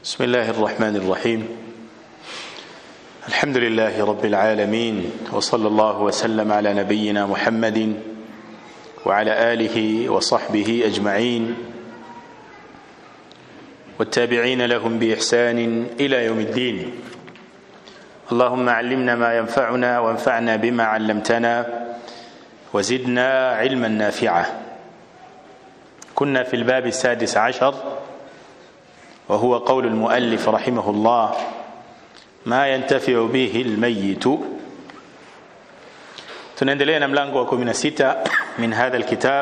بسم الله الرحمن الرحيم الحمد لله رب العالمين وصلى الله وسلم على نبينا محمد وعلى اله وصحبه اجمعين والتابعين لهم باحسان الى يوم الدين اللهم علمنا ما ينفعنا وانفعنا بما علمتنا وزدنا علما نافعا كنا في الباب السادس عشر وهو قول المؤلف رحمه الله ما ينتفع به الميت tunaendelea na mlango wa 16 min hadha alkitab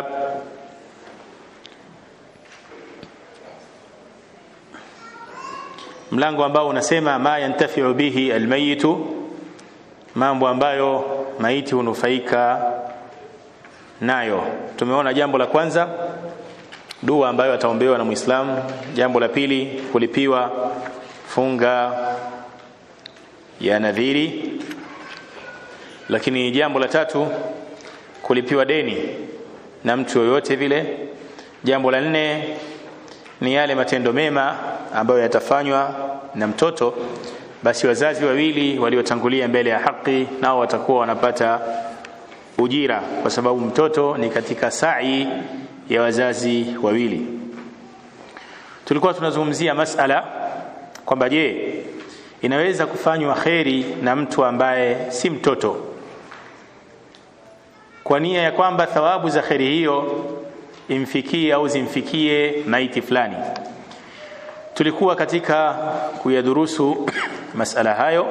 mlango ambao unasema ma yantafiu bihi almayitu mambo ambayo maiti hunufaika nayo tumeona jambo la kwanza dua ambayo ataombewa na muislamu jambo la pili kulipiwa funga ya nadhiri lakini jambo la tatu kulipiwa deni na mtu yoyote vile jambo la nne ni yale matendo mema ambayo yatafanywa na mtoto basi wazazi wawili waliotangulia mbele ya haki nao watakuwa wanapata ujira kwa sababu mtoto ni katika sai ya wazazi wawili tulikuwa tunazungumzia masala kwamba je inaweza kufanywa kheri na mtu ambaye si mtoto kwa nia ya kwamba thawabu za kheri hiyo imfikie au zimfikie maiti fulani tulikuwa katika kuyadurusu masala hayo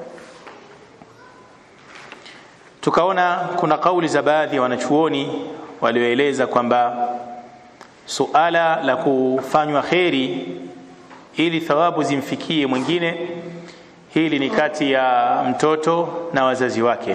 tukaona kuna kauli za baadhi ya wanachuoni walioeleza kwamba suala la kufanywa kheri ili thawabu zimfikie mwingine hili ni kati ya mtoto na wazazi wake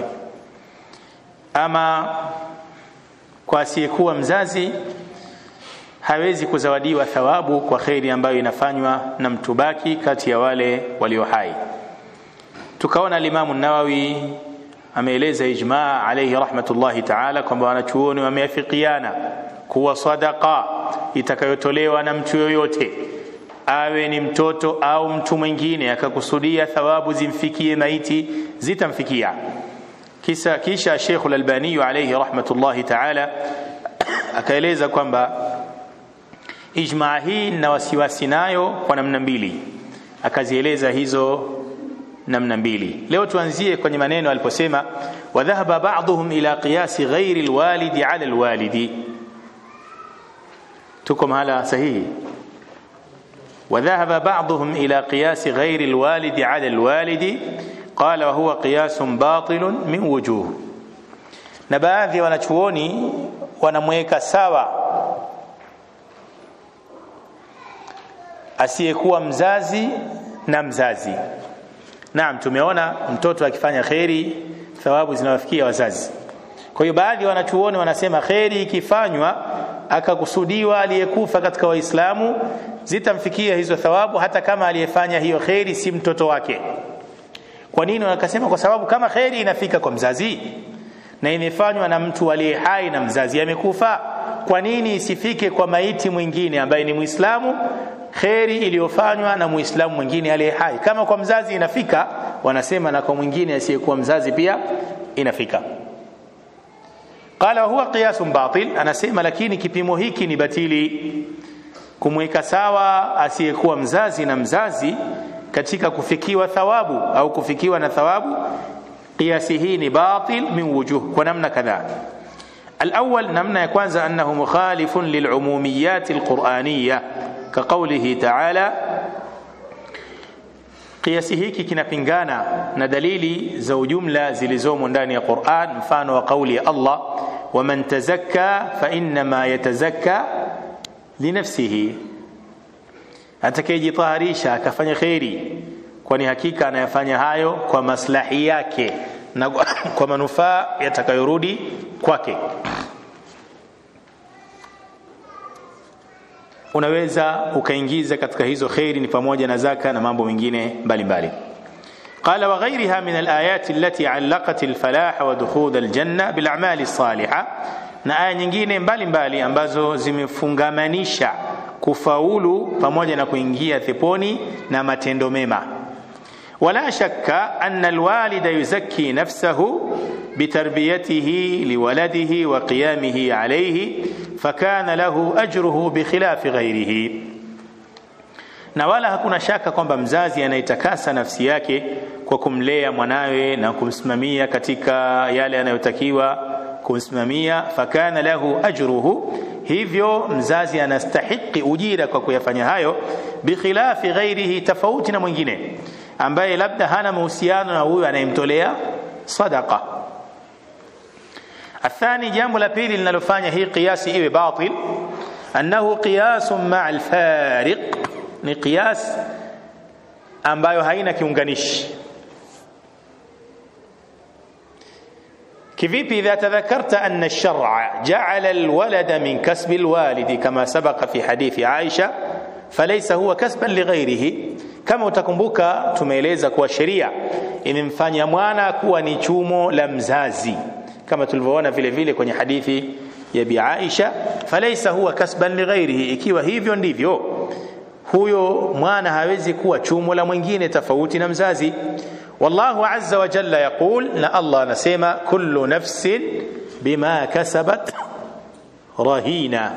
ama kwa asiyekuwa mzazi hawezi kuzawadiwa thawabu kwa kheri ambayo inafanywa na mtu baki kati ya wale walio hai tukaona limamu nawawi ameeleza ijmaa alayhi rahmatullahi taala kwamba wanachuoni wameafikiana kuwa sadaka itakayotolewa na mtu yoyote awe ni mtoto au mtu mwingine akakusudia thawabu zimfikie maiti zitamfikia kisa kisha Sheikh al-Albani alayhi rahmatullahi taala akaeleza kwamba ijmaa hii na wasiwasi nayo kwa namna mbili akazieleza hizo namna mbili leo tuanzie kwenye maneno aliposema wadhahaba ba'dhum ila qiyasi ghairi alwalidi ala alwalidi tuko mahala sahihi وذهب بعضهم إلى قياس غير الوالد على الوالد قال وهو قياس باطل من وجوه na baadhi wanachuoni wanamweka sawa asiyekuwa mzazi na mzazi naam tumeona mtoto akifanya kheri thawabu zinawafikia wazazi kwa hiyo baadhi ya wanachuoni wanasema kheri ikifanywa akakusudiwa aliyekufa katika waislamu zitamfikia hizo thawabu hata kama aliyefanya hiyo kheri si mtoto wake kwa nini wakasema kwa sababu kama kheri inafika kwa mzazi na imefanywa na mtu aliye hai na mzazi amekufa kwa nini isifike kwa maiti mwingine ambaye ni muislamu kheri iliyofanywa na muislamu mwingine aliye hai kama kwa mzazi inafika wanasema na kwa mwingine asiyekuwa mzazi pia inafika qala huwa qiyasun batil anasema lakini kipimo hiki ni batili kumweka sawa asiyekuwa mzazi na mzazi katika kufikiwa thawabu au kufikiwa na thawabu kiasi hii ni batil min wujuh kwa namna kadhaa الأول نمنا يكوانز أنه مخالف للعموميات القرآنية كقوله تعالى قياسه hiki kinapingana na dalili za ujumla zilizomo ndani ya Qur'an mfano wa kauli ya Allah waman tazakka fa innama yatazakka linafsihi atakayejitaharisha akafanya kheri kwani hakika anayafanya hayo kwa maslahi yake na kwa manufaa yatakayorudi kwake unaweza ukaingiza katika hizo kheri ni pamoja na zaka na mambo mengine mbalimbali قال وغيرها من الآيات التي علقت الفلاح ودخول الجنة بالأعمال الصالحة na aya nyingine mbalimbali ambazo zimefungamanisha kufaulu pamoja na kuingia peponi na matendo mema ولا شك أن الوالد يزكي نفسه بتربيته لولده وقيامه عليه فكان له أجره بخلاف غيره na wala hakuna shaka kwamba mzazi anaitakasa nafsi yake kwa kumlea mwanawe na kumsimamia katika yale anayotakiwa kumsimamia fakana lahu ajruhu hivyo mzazi anastahiki ujira kwa kuyafanya hayo bikhilafi ghairihi tofauti na mwingine ambaye labda hana mahusiano na huyu anayemtolea sadaqa athani jambo la pili linalofanya hii qiyasi iwe batil annahu qiyasun maa alfariq ni qiyas ambayo haina kiunganishi kivipi idha tadhakarta anna ash-shar'a ja'ala al-walada min kasbi al-walidi kama sabaqa fi hadithi Aisha falaysa huwa kasban lighairihi kama utakumbuka tumeeleza kuwa sheria imemfanya mwana kuwa ni chumo la mzazi kama tulivyoona vile vile kwenye hadithi ya bi Aisha falaysa huwa kasban lighairihi ikiwa hivyo ndivyo huyo mwana hawezi kuwa chumo la mwingine tofauti na mzazi wallahu azza wa jalla yaqul na Allah anasema kullu nafsin bima kasabat rahina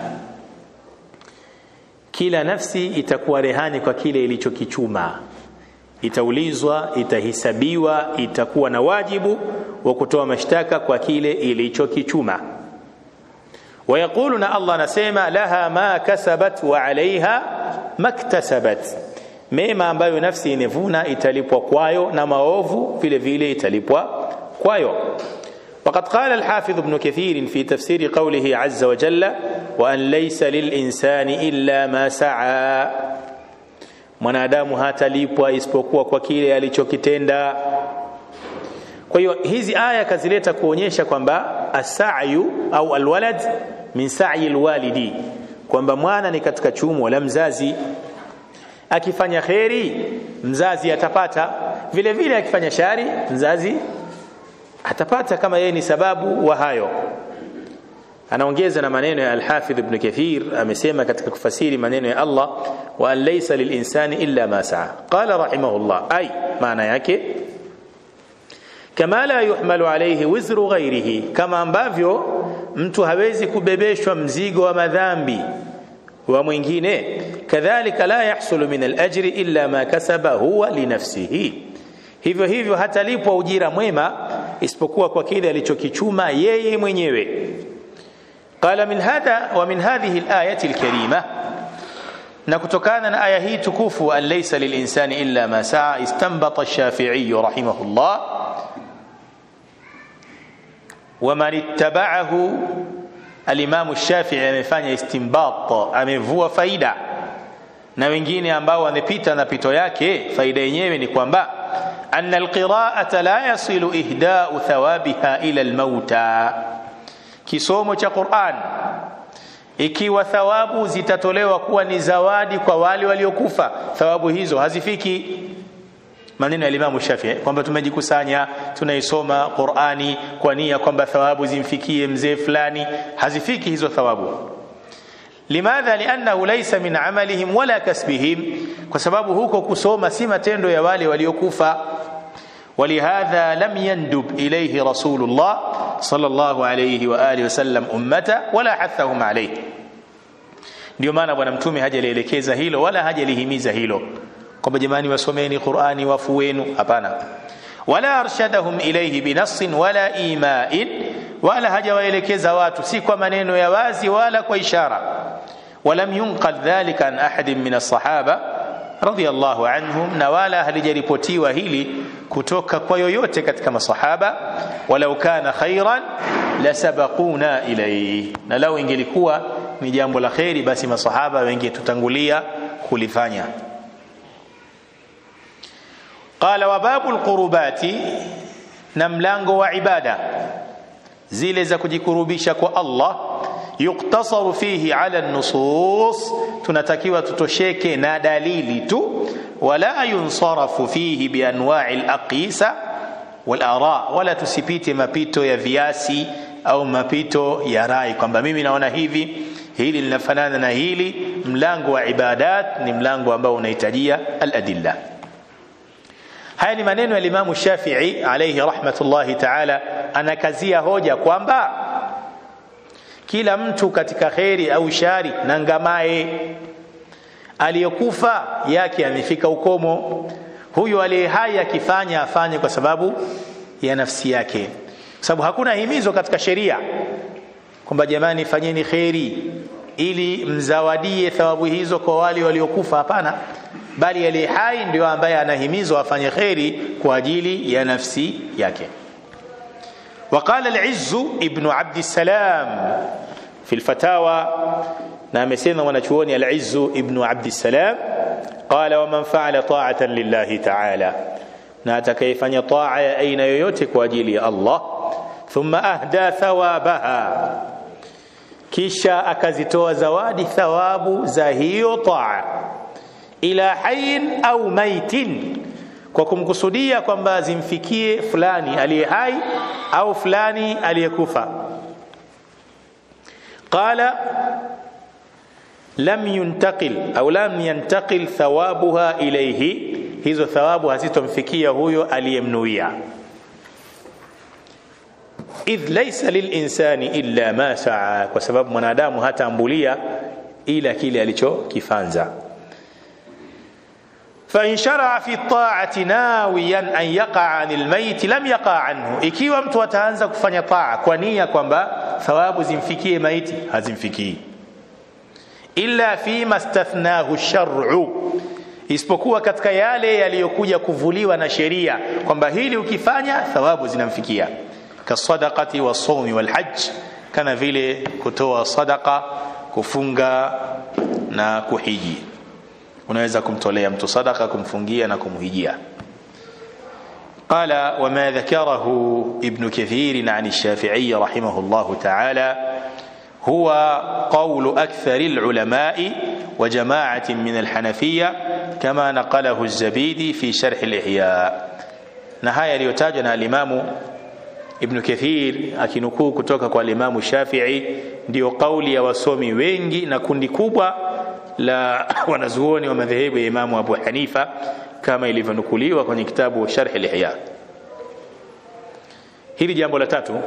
kila nafsi itakuwa rehani kwa kile ilichokichuma itaulizwa itahisabiwa itakuwa na wajibu wa kutoa mashtaka kwa kile ilichokichuma wayaquluna Allah anasema laha ma kasabat wa alaiha maktasabat mema ambayo nafsi imevuna italipwa kwayo na maovu vile vile italipwa kwayo وقد قال الحافظ ابن كثير في تفسير قوله عز وجل وأن ليس للإنسان إلا ما سعى mwanadamu hatalipwa isipokuwa kwa kile alichokitenda kwa hiyo hizi aya kazileta kuonyesha kwamba asayu au alwalad min sa'i alwalidi kwamba mwana ni katika chumo la mzazi akifanya kheri mzazi atapata vile vile akifanya shari mzazi atapata kama yeye ni sababu wa hayo anaongeza na maneno ya al-Hafidh Ibn Kathir amesema katika kufasiri maneno ya Allah wa an laysa lilinsani illa ma saa qala rahimahullah ay maana yake kama la yuhmalu alayhi wizru ghairihi kama ambavyo mtu hawezi kubebeshwa mzigo wa madhambi wa mwingine kadhalika la yahsulu min al-ajri illa ma kasaba huwa li nafsihi hivyo hivyo hatalipwa ujira mwema isipokuwa kwa kile alichokichuma yeye mwenyewe قال من هذا ومن هذه الآية الكريمة نكتكان آية هي تكوف أن ليس للإنسان إلا ما سعى استنبط الشافعي رحمه الله ومن اتبعه الإمام الشافعي amefanya istinbat amevua faida na wengine ambao wamepita na pito yake faida yenyewe ni kwamba أن القراءة لا يصل إهداء ثوابها إلى الموتى kisomo cha Qur'an ikiwa thawabu zitatolewa kuwa ni zawadi kwa wale waliokufa thawabu hizo hazifiki maneno ya Imam Shafi'i kwamba tumejikusanya tunaisoma Qur'ani kwa nia kwamba thawabu zimfikie mzee fulani hazifiki hizo thawabu limadha liannahu laysa min amalihim wala kasbihim kwa sababu huko kusoma si matendo ya wale waliokufa ولهذا لم يندب إليه رسول الله صلى الله عليه وآله وسلم أمته ولا حثهم عليه ndio maana bwana mtume hajalielekeza hilo wala hajalihimiza hilo kwamba jamani wasomeni qurani wafu wenu hapana wala arshadahum ilayhi binassin wala imain wala hajawaelekeza watu si kwa maneno ya wazi wala kwa ishara walam yunqal dhalika an ahadin min alsahaba radiyallahu anhum na wala halijaripotiwa hili kutoka kwa yoyote katika masahaba walau kana khairan lasabaquna ilayhi na lau ingelikuwa ni jambo la kheri basi masahaba wengi tutangulia kulifanya qala wa babu alqurubati na mlango wa ibada zile za kujikurubisha kwa Allah yuktasaru fihi ala nusus tunatakiwa tutosheke na dalili tu wala yunsarafu fihi bianwa'i alaqisa walara wala tusipite mapito ya viasi au mapito ya rai kwamba mimi naona hivi hili linafanana na hili mlango wa ibadat ni mlango ambao unahitajia al-adilla haya ni maneno ya Imam Shafi'i alayhi rahmatullahi ta'ala anakazia hoja kwamba kila mtu katika kheri au shari na ngamae aliyekufa yake amefika ukomo huyu aliye hai akifanya afanye kwa sababu ya nafsi yake kwa sababu hakuna himizo katika sheria kwamba jamani fanyeni kheri ili mzawadie thawabu hizo kwa wale waliokufa hapana bali aliye hai ndio ambaye anahimizwa afanye kheri kwa ajili ya nafsi yake وقال العز ابن عبد السلام في الفتاوى نعم سيدنا ونشوني العز ابن عبد السلام قال ومن فعل طاعة لله تعالى ناتكيفن طاعة أين يوتك وجيلي الله ثم أهدى ثوابها kisha akazitoa zawadi thawabu za hiyo taa ila hayin au maitin kwa kumkusudia kwamba zimfikie fulani aliye hai au fulani aliyekufa qala lam yuntaqil au lam yantaqil thawabuha ilayhi hizo thawabu hazitomfikia huyo aliyemnuia idh laysa lilinsani illa ma saa kwa sababu mwanadamu hataambulia ila kile alichokifanza فإن شرع في الطاعة ناويا أن يقع عن الميت لم يقع عنه ikiwa mtu ataanza kufanya taa kwa nia kwamba thawabu zimfikie maiti hazimfikii illa fima stathnahu shar'u isipokuwa katika yale yaliyokuja kuvuliwa na sheria kwamba hili ukifanya thawabu zinamfikia kasadaqati wasawmi walhajj kana vile kutoa sadaqa kufunga na kuhiji unaweza kumtolea mtu sadaka kumfungia na kumhijia قال وما ذكره ابن كثير عن الشافعي رحمه الله تعالى هو قول أكثر العلماء وجماعة من الحنفية كما نقله الزبيدي في شرح الإحياء نهاية ليتاجنا الإمام Ibn Kathir akinukuu kutoka kwa Imam Shafi'i ndio kauli ya wasomi wengi na kundi kubwa la wanazuoni wa madhehebu ya Imamu Abu Hanifa kama ilivyonukuliwa kwenye kitabu Sharh al-Ihya. Hili jambo la tatu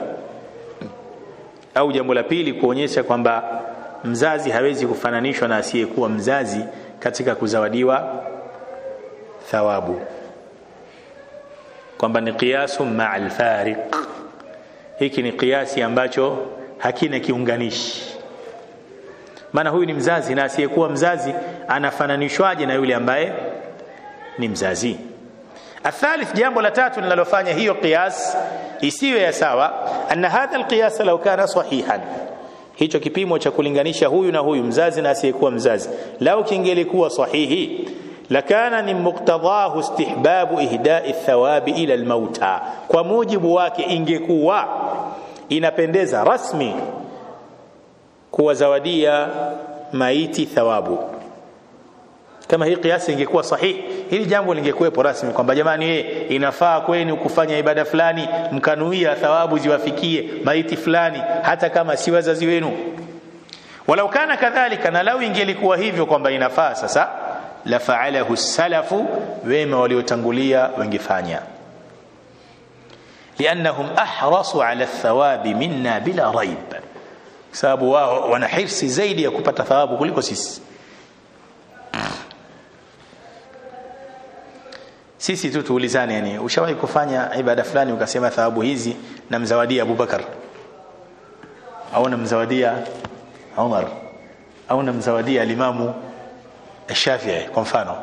au jambo la pili kuonyesha kwamba mzazi hawezi kufananishwa na asiyekuwa mzazi katika kuzawadiwa thawabu, kwamba ni qiyasu ma'al fariq hiki ni kiasi ambacho hakina kiunganishi maana huyu ni mzazi na asiyekuwa mzazi anafananishwaje na yule ambaye ni mzazi athalith jambo la tatu linalofanya hiyo qiyas isiwe ya sawa anna hadha alqiyas law kana sahihan hicho kipimo cha kulinganisha huyu na huyu mzazi na asiyekuwa mzazi lau kingelikuwa sahihi lakana ni muktadhahu istihbabu ihdai thawabi ila almauta kwa mujibu wake ingekuwa inapendeza rasmi kuwazawadia maiti thawabu kama hii kiasi ingekuwa sahihi hili jambo lingekuwepo rasmi kwamba jamani ye, inafaa kwenu kufanya ibada fulani mkanuia thawabu ziwafikie maiti fulani hata kama si wazazi wenu walau kana kadhalika na lau ingelikuwa hivyo kwamba inafaa sasa la faalahu salafu wema waliotangulia wangefanya liannahum ahrasu ala thawabi minna bila raib sababu wao wana hirsi zaidi ya kupata thawabu kuliko sisi sisi tu tuulizane yani ushawahi kufanya ibada fulani ukasema thawabu hizi namzawadia Abubakar au namzawadia Umar au namzawadia alimamu Shafi'i kwa mfano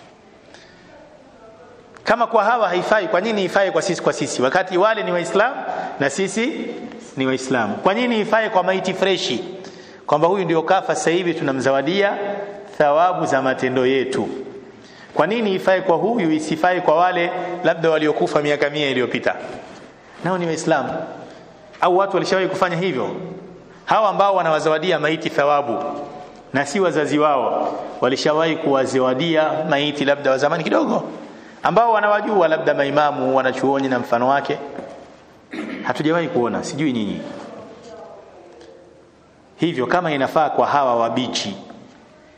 kama kwa hawa haifai kwa nini ifai kwa sisi kwa sisi wakati wale ni waislamu na sisi ni waislamu kwa nini ifai kwa maiti freshi kwamba huyu ndio kafa sasa hivi tunamzawadia thawabu za matendo yetu kwa nini ifai kwa huyu isifai kwa wale labda waliokufa miaka mia iliyopita nao ni waislamu au watu walishawahi kufanya hivyo hawa ambao wanawazawadia maiti thawabu na si wazazi wao walishawahi kuwazawadia maiti labda wa zamani kidogo ambao wanawajua labda maimamu wanachuoni na mfano wake hatujawahi kuona sijui nyinyi hivyo kama inafaa kwa hawa wabichi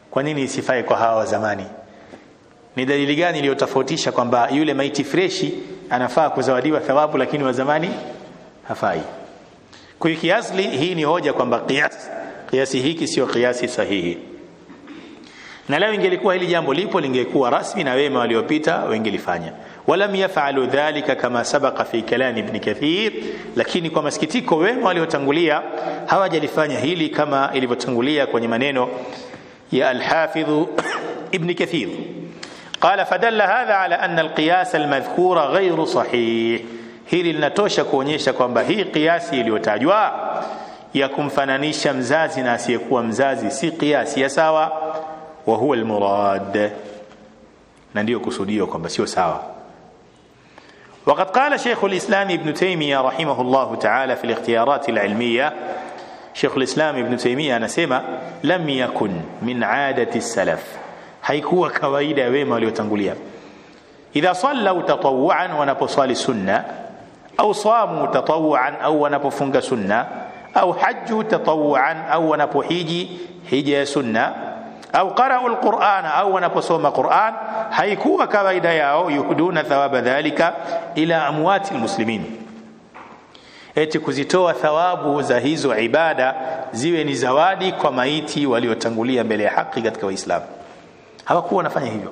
kwa nini isifae kwa hawa wa zamani ni dalili gani iliyotofautisha kwamba yule maiti freshi anafaa kuzawadiwa thawabu lakini wa zamani hafai kwa hiyo kiasli hii ni hoja kwamba kiasi kiasi hiki sio kiasi sahihi na leo ingelikuwa hili jambo lipo lingekuwa rasmi na wema waliopita wengelifanya walam yafalu dhalika kama sabaqa fi kalam ibn kathir lakini kwa masikitiko wema waliotangulia hawajalifanya hili kama ilivyotangulia kwenye maneno ya al-hafidh ibn kathir قال فدل هذا على أن القياس المذكور غير صحيح hili linatosha kuonyesha kwamba hii kiasi iliyotajwa ya kumfananisha mzazi na asiyekuwa mzazi si kiasi ya sawa wa huwa almurad na ndio kusudio kwamba sio sawa وقد قال شيخ الإسلام ابن تيمية رحمه الله تعالى في الاختيارات العلمية شيخ الإسلام ابن تيمية anasema لم يكن من عادة السلف haikuwa kawaida ya wema waliotangulia idha sallau tatawuan wanaposwali sunna au samu tatawuan au wanapofunga sunna au haju tatawuan au wanapohiji hija ya sunna au qara'u alquran au wanaposoma quran haikuwa kawaida yao yuhuduna thawaba dhalika ila amwati almuslimin eti kuzitoa thawabu za hizo ibada ziwe ni zawadi kwa maiti waliotangulia mbele ya haki katika waislamu hawakuwa wanafanya hivyo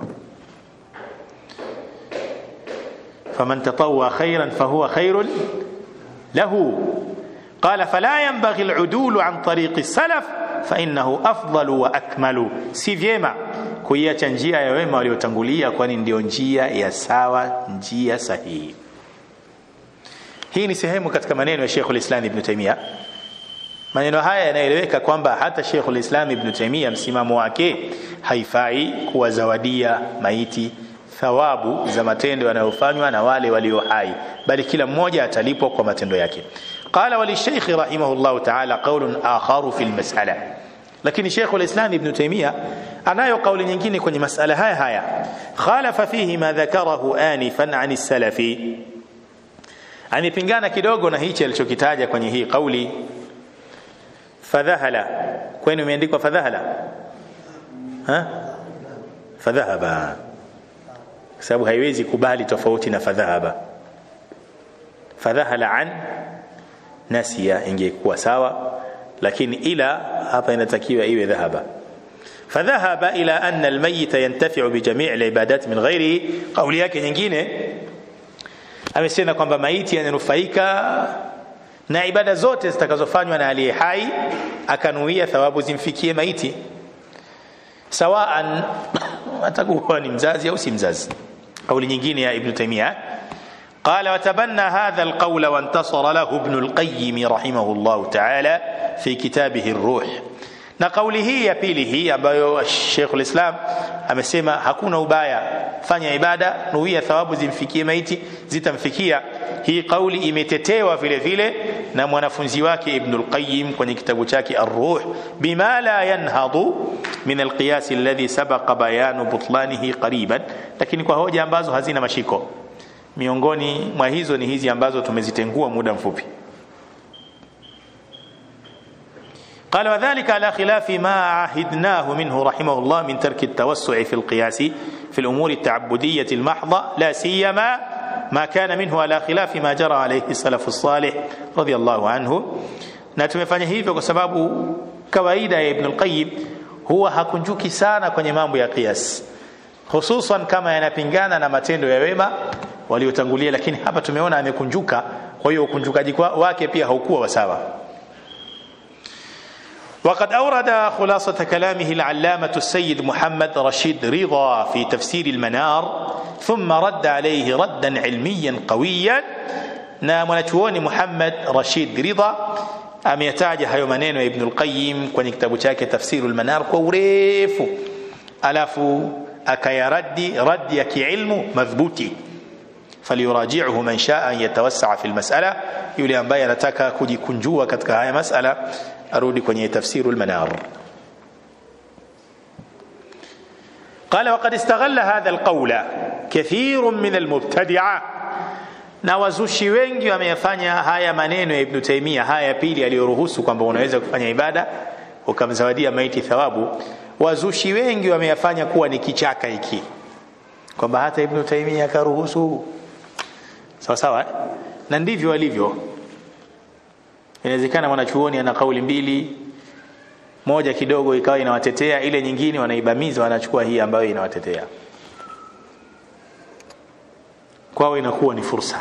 faman tatawwa khairan fahuwa khairun lahu قال فلا ينبغي العدول عن طريق السلف فإنه أفضل وأكمل si vyema kuiacha njia ya wema waliotangulia kwani ndio njia ya sawa njia sahihi hii ni sehemu katika maneno ya Sheikh al-Islam Ibn Taymiyyah maneno haya yanaeleweka kwamba hata Sheikh al-Islam Ibn Taymiyyah msimamo wake haifai kuwazawadia maiti thawabu za matendo yanayofanywa na wale walio hai bali kila mmoja atalipwa kwa matendo yake qala walishaykh rahimahullah ta'ala qawlun akharu fi almas'ala lakini Sheikh al-Islam Ibn Taymiyyah anayo kauli nyingine kwenye masala haya haya khalafa fihi ma dhakarahu anifan an as-salafi amepingana kidogo na hichi alichokitaja kwenye hii kauli fadhahala kwani imeandikwa fadhahala ha fadhahaba sababu haiwezi kubali tofauti na fadhahaba fadhahala an nasia ingekuwa sawa lakini ila hapa inatakiwa iwe dhahaba فذهب إلى أن الميت ينتفع بجميع العبادات من غيره قولي yake nyingine amesema kwamba maiti yananufaika na ibada zote zitakazofanywa na aliye hai akanuia thawabu zimfikie maiti sawaan atakuwa ni mzazi au si mzazi kauli nyingine ya ibn taymiya قال وتبنى هذا القول وانتصر له ابن القيم رحمه الله تعالى في كتابه الروح na kauli hii ya pili hii ambayo Sheikh ulislam amesema hakuna ubaya fanya ibada nuia thawabu zimfikie maiti zitamfikia hii kauli imetetewa vile vile na mwanafunzi wake Ibn al-Qayyim kwenye kitabu chake Ar-Ruh bima la yanhadu min al-qiyas alladhi sabaqa bayanu butlanihi qariban lakini kwa hoja ambazo hazina mashiko miongoni mwa hizo ni hizi ambazo tumezitengua muda mfupi قال وذلك على خلاف ما عهدناه منه رحمه الله من ترك التوسع في القياس في الأمور التعبدية المحضة لا سيما ما كان منه على خلاف ما جرى عليه السلف الصالح رضي الله عنه na tumefanya hivyo kwa sababu kawaida ya Ibn al-Qayyim huwa hakunjuki sana kwenye mambo ya qiyas hususan kama yanapingana na matendo ya wema waliotangulia lakini hapa tumeona amekunjuka kwa hiyo ukunjukaji wake pia haukuwa wasawa وقد أورد خلاصة كلامه العلامة السيد محمد رشيد رضا في تفسير المنار ثم رد عليه ردا علميا قويا na mwanachuoni Muhammad Rashid Ridha ameyataja hayo maneno ya Ibn al-Qayyim kwenye kitabu chake Tafsirul Manar kwa urefu, alafu akayaradi radi ya kiilmu madhbuti. Falyuraji'uhu man shaa an yatawassaa fi al-mas'ala, yule ambaye anataka kujikunjua katika haya masala arudi kwenye Tafsirul Manar. قال وقد استغل هذا القول كثير من المبتدعه na wazushi wengi wameyafanya haya maneno ya Ibn Taymiyyah haya ya pili aliyoruhusu kwamba unaweza kufanya ibada ukamzawadia maiti thawabu wazushi wengi wameyafanya kuwa ni kichaka hiki kwamba hata ibn taimia akaruhusu sawa sawa eh? na ndivyo walivyo inawezekana mwanachuoni ana kauli mbili moja kidogo ikawa inawatetea ile nyingine wanaibamiza wanachukua hii ambayo inawatetea kwao inakuwa ni fursa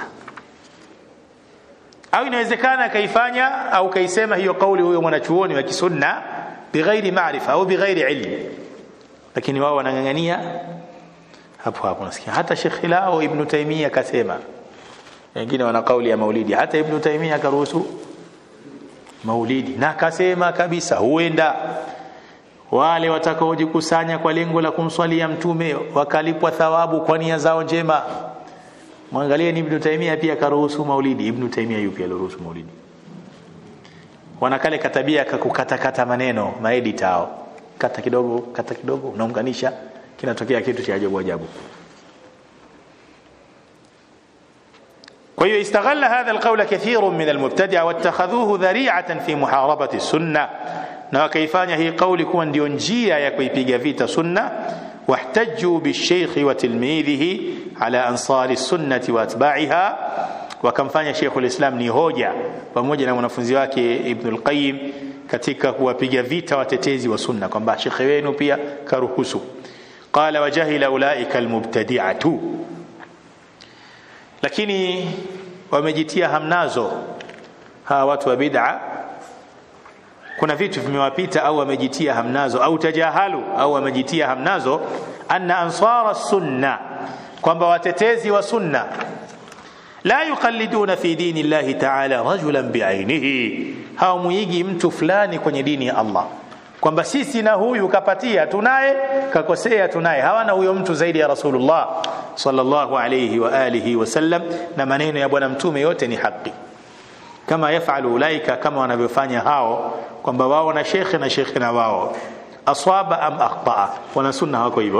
au inawezekana akaifanya au kaisema hiyo kauli huyo mwanachuoni wa kisunna bighairi maarifa au bighairi ilm lakini wao wanang'ang'ania hapo hapo nasikia hata Sheikh Lao Ibn Taymiyyah akasema wengine wana kauli ya maulidi hata Ibn Taymiyyah akaruhusu maulidi na akasema kabisa huenda wale watakaojikusanya kwa lengo la kumswalia mtume wakalipwa thawabu kwa nia zao njema mwangalie ni Ibn Taymiyyah pia karuhusu maulidi Ibn Taymiyyah yupi aliruhusu maulidi wanakale katabia kakukatakata maneno maedita hao kata kidogo kata kidogo unaunganisha kinatokea kitu cha ajabu ajabu kwa hiyo istaghalla hadha alqawla kathirun min almubtadi'a wattakhadhuhu dhari'atan fi muharabati sunna na wakaifanya hii kauli kuwa ndio njia ya kuipiga vita sunna واحتجوا بالشيخ وتلميذه على أنصار السنة وأتباعها wakamfanya Sheikhul Islam ni hoja pamoja na mwanafunzi wake Ibn al-Qayyim katika kuwapiga vita watetezi wa sunna kwamba shekhe wenu pia karuhusu qala wajahila ulaika almubtadi'atu lakini wamejitia hamnazo hawa watu wa bid'a kuna vitu vimewapita au wamejitia hamnazo au tajahalu au wamejitia hamnazo anna ansara sunna kwamba watetezi wa sunna la yuqalliduna fi dini llahi ta'ala rajulan bi'ainihi hawamuigi mtu fulani kwenye dini ya Allah kwamba sisi na huyu kapatia tunaye kakosea tunaye hawana huyo mtu zaidi ya Rasulullah sallallahu alayhi wa alihi wasallam na maneno ya bwana mtume yote ni haki kama yafalu ulaika kama wanavyofanya hao kwamba wao na shekhe na shekhe na wao aswaba am akhtaa wana sunna wako hivyo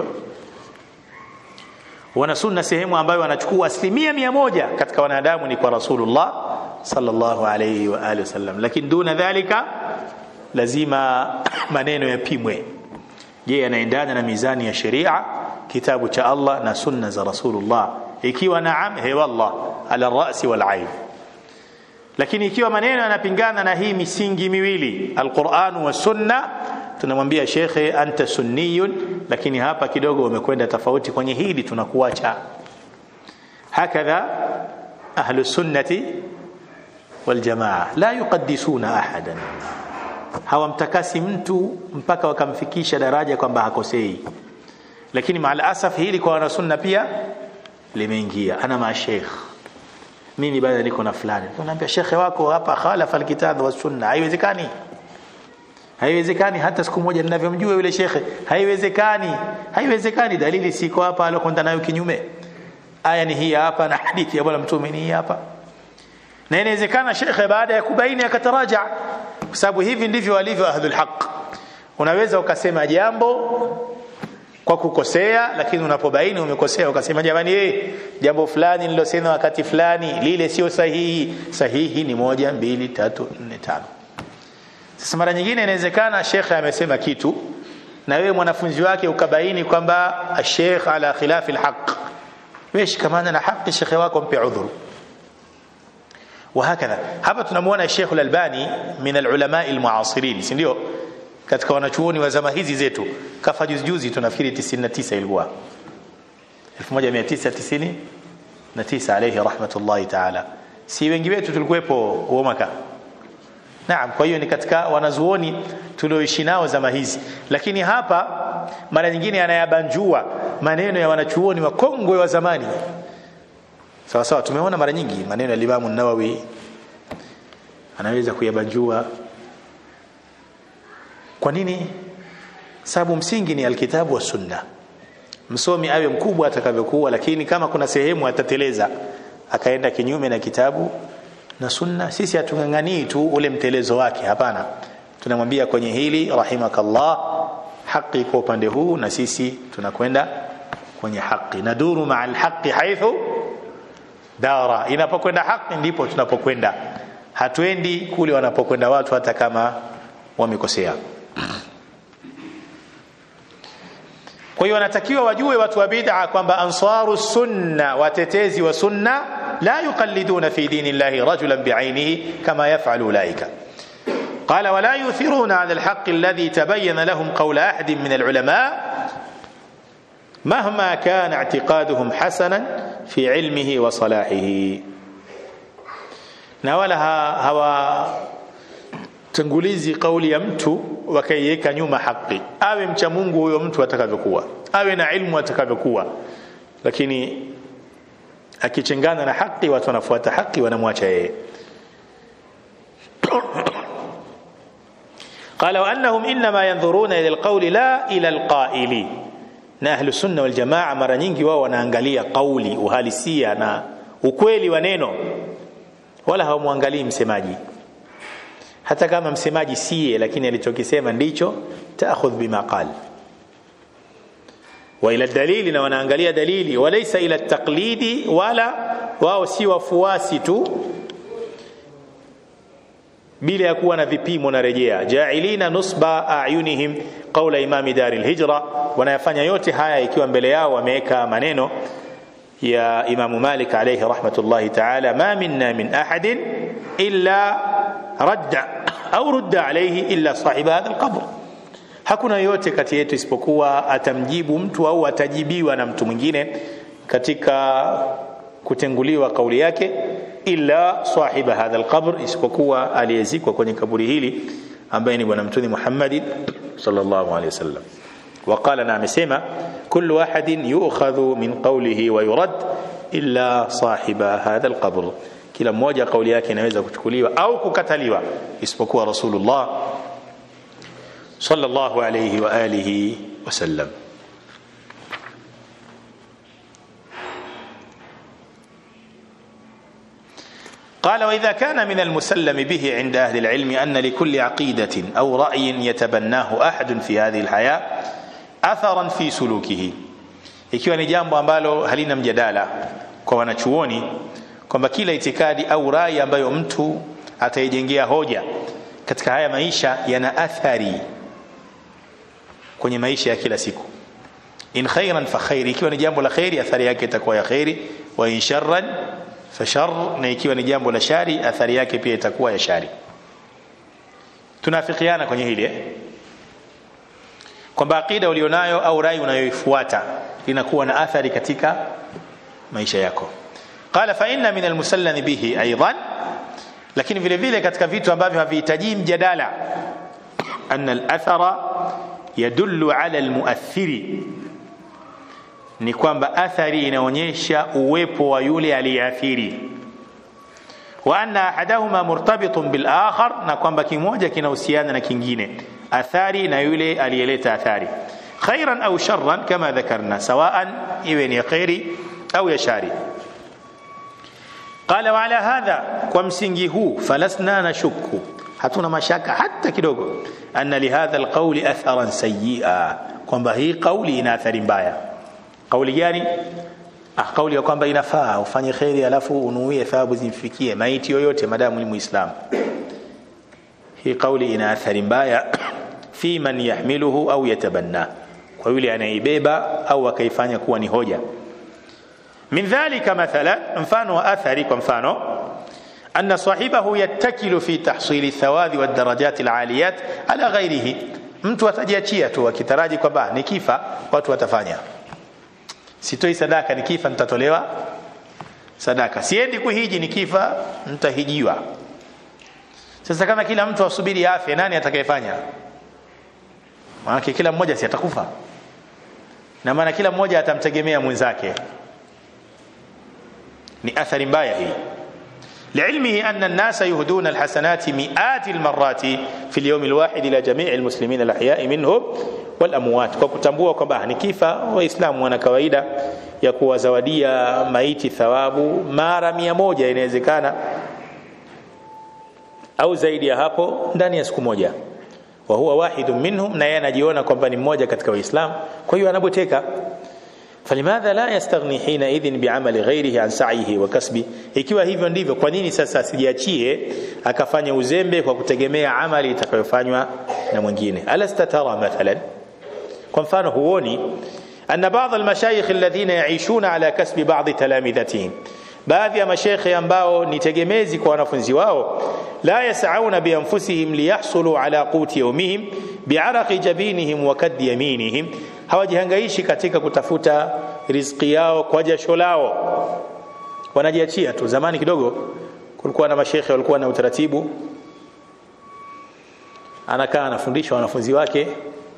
wana sunna sehemu ambayo wanachukua asilimia mia moja katika wanadamu ni kwa rasulullah sallallahu alayhi wa alihi wasallam lakini duna dhalika lazima maneno yapimwe je yanaendana na mizani ya sheria kitabu cha Allah na sunna za rasulullah ikiwa naam he wallah ala rasi wal ain lakini ikiwa maneno yanapingana na hii misingi miwili alquran wa sunna tunamwambia shekhe anta sunniyun lakini hapa kidogo umekwenda tofauti kwenye hili tunakuacha hakadha ahlu sunnati wal jamaa la yuqaddisuna ahadan hawamtakasi mtu mpaka wakamfikisha daraja kwamba hakosei lakini maal asaf hili kwa wanasunna pia limeingia ana ma sheikh mimi bado niko na fulani tunaambia shekhe wako hapa khalafa alkitab wa sunna haiwezekani haiwezekani hata siku moja ninavyomjua yule shekhe haiwezekani haiwezekani dalili siko hapa alokwenda nayo kinyume aya ni hii hapa na hadithi ya bwana mtume ni hii hapa na inawezekana shekhe baada ya kubaini akataraja kwa sababu hivi ndivyo walivyo ahlul haq unaweza ukasema jambo kwa kukosea lakini unapobaini umekosea ukasema jamani eh jambo fulani nilosema wakati fulani lile sio sahihi sahihi ni moja mbili tatu nne tano sasa mara nyingine inawezekana shekhe amesema kitu na wewe mwanafunzi wake ukabaini kwamba shekh ala khilafi alhaq wewe shikamana na haki shekhe wako mpe udhuru وهكذا hapa tunamuona Sheikh Al-Albani min al-ulama al-mu'asirin si ndio katika wanachuoni wa zama hizi zetu kafa juzi juzi tunafikiri 99 ilikuwa 1999 alayhi rahmatullahi ta'ala si wengi wetu tulikuwepo huo mwaka Naam kwa hiyo ni katika wanazuoni tulioishi nao zama hizi lakini hapa mara nyingine anayabanjua maneno ya wanachuoni wakongwe wa zamani sawa sawa tumeona mara nyingi maneno ya Imam Nawawi anaweza kuyabanjua kwa nini sababu msingi ni alkitabu wa sunna msomi awe mkubwa atakavyokuwa lakini kama kuna sehemu atateleza akaenda kinyume na kitabu na sunna sisi hatunganganii tu ule mtelezo wake hapana tunamwambia kwenye hili rahimakallah haki kwa upande huu na sisi tunakwenda kwenye haki naduru maa alhaqi haithu dara inapokwenda haki ndipo tunapokwenda hatuendi kule wanapokwenda watu hata kama wamekosea kwa hiyo wanatakiwa wajue watu wa bid'a kwamba ansaru sunna watetezi wa sunna la yuqalliduna fi dini llahi rajulan bi'ainihi kama yaf'alu ulaika قال ولا يؤثرون على الحق الذي تبين لهم قول احد من العلماء مهما كان اعتقادهم حسنا في علمه وصلاحه na wala hawa tangulizi kauli ya mtu wakaiweka nyuma haki awe mcha Mungu huyo mtu atakavyokuwa awe na ilmu atakavyokuwa lakini akichengana na haki watu wanafuata haki wanamwacha yeye قال وانهم انما ينظرون الى القول لا الى القائل na ahlu sunna wal jamaa mara nyingi wao wanaangalia kauli uhalisia na ukweli wa neno wala hawamwangalii msemaji hata kama msemaji siye lakini alichokisema ndicho taakhudh bima qal wa ila dalili na wanaangalia dalili walaysa ila taqlidi wala wao si wafuasi tu bila ya kuwa na vipimo na rejea jailina nusba ayunihim qaula imami dari lhijra wanayafanya yote haya ikiwa mbele yao wameweka maneno ya imamu malik alayhi rahmatullahi taala ma minna min ahadin illa radda au rudda alayhi illa sahiba hadha alqabr hakuna yote kati yetu isipokuwa atamjibu mtu au atajibiwa na mtu mwingine katika kutenguliwa kauli yake illa sahiba hadha alqabr isipokuwa aliyezikwa kwenye kaburi hili ambaye ni bwana mtume Muhammad sallallahu alaihi wasallam وقال na amesema kullu ahadin yu'khadhu min qawlihi wa yurad illa sahiba hadha alqabr kila mmoja kauli yake inaweza kuchukuliwa au kukataliwa isipokuwa rasulullah sallallahu alayhi wa alihi wasallam قال واذا كان من المسلم به عند اهل العلم ان لكل عقيده او راي يتبناه احد في هذه الحياه اثرا في سلوكه ikiwa ni jambo ambalo halina mjadala kwa wanachuoni kwamba kila itikadi au rai ambayo mtu ataijengea hoja katika haya maisha yana athari kwenye maisha ya kila siku in khairan fa khairi ikiwa ni jambo la khairi athari yake itakuwa ya khairi wa in sharran fashar na ikiwa ni jambo la shari athari yake pia itakuwa ya shari tunafikiana kwenye hili eh? kwamba akida ulionayo au rai unayoifuata inakuwa na athari katika maisha yako qala fa inna min almusallami bihi aidan lakini vile vile katika vitu ambavyo havihitaji mjadala anna alathara yadullu ala almuathiri ni kwamba athari inaonyesha uwepo wa yule aliyeathiri wa anna ahadahuma murtabitun bil akhar na kwamba kimoja kinahusiana na kingine athari na yule aliyeleta athari khairan au sharran kama dhakarna sawaan iwe ni khairi au ya shari qala wa ala hadha kwa msingi huu falasna nashukku hatuna mashaka hata kidogo anna lihadha alqawli atharan sayyi'a kwamba hii kauli ina athari mbaya kauli gani ah kauli ya kwamba inafaa ufanye khairi alafu unuie thawabu zimfikie maiti yoyote madamu ni muislamu hii kauli ina athari mbaya fi man yahmiluhu au yatabanna kwa yule anaibeba au akaifanya kuwa ni hoja min dhalika mathala mfano wa athari kwa mfano أن صاحبه يتكل في تحصيل الثواب والدرجات العاليات على غيره mtu atajiachia tu akitaraji kwamba nikifa watu watafanya sitoi sadaka nikifa nitatolewa sadaka siendi kuhiji nikifa nitahijiwa sasa kama kila mtu asubiri afya nani atakayefanya maana kila mmoja si atakufa na maana kila mmoja atamtegemea mwenzake ni athari mbaya hii لعلمه أن الناس يهدون الحسنات مئات المرات في اليوم الواحد إلى جميع المسلمين الأحياء منهم والأموات kwa kutambua kwamba nikifa waislamu wana kawaida ya kuwazawadia maiti thawabu mara mia moja inawezekana au zaidi ya hapo ndani ya siku moja wa huwa wahidun minhum na yeye anajiona kwamba ni mmoja katika waislamu kwa hiyo anaboteka فلماذا لا يستغني حينئذ بعمل غيره عن سعيه وكسبه ikiwa hivyo ndivyo kwa nini sasa asijiachie akafanya uzembe kwa kutegemea amali itakayofanywa na mwingine alasta tara mathalan kwa mfano huoni أن بعض المشايخ الذين يعيشون على كسب بعض تلامذتهم baadhi ya mashekhe ambao ni tegemezi kwa wanafunzi wao la yasauna bianfusihim liyahsulu ala quti yaumihim biaraqi jabinihim wa kaddi yaminihim hawajihangaishi katika kutafuta riziki yao kwa jasho lao wanajiachia tu zamani kidogo kulikuwa na mashekhe walikuwa na utaratibu anakaa anafundisha wanafunzi wake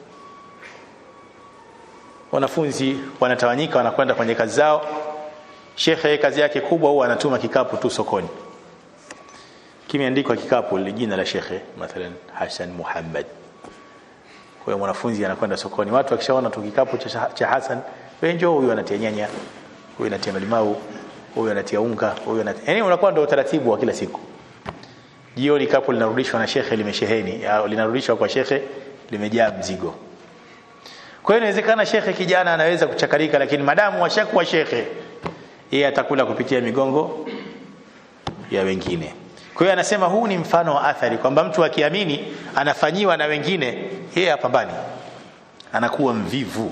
wanafunzi wanatawanyika wanakwenda kwenye kazi zao shekhe kazi yake kubwa huwa anatuma kikapu tu sokoni kimeandikwa kikapu jina la shekhe mathalan Hassan Muhammad kwa hiyo mwanafunzi anakwenda sokoni watu wakishaona tu kikapu cha, cha Hassan wewe njoo huyu anatia nyanya huyu anatia malimau huyu anatia unga huyu anatia yani unakuwa ndio utaratibu wa kila siku jioni kapu linarudishwa na shekhe limesheheni au linarudishwa kwa shekhe limejaa mzigo kwa hiyo inawezekana shekhe kijana anaweza kuchakarika lakini madamu washakuwa shekhe yeye atakula kupitia migongo ya wengine kwa hiyo anasema huu ni mfano wa athari kwamba mtu akiamini anafanyiwa na wengine yeye hapambani anakuwa mvivu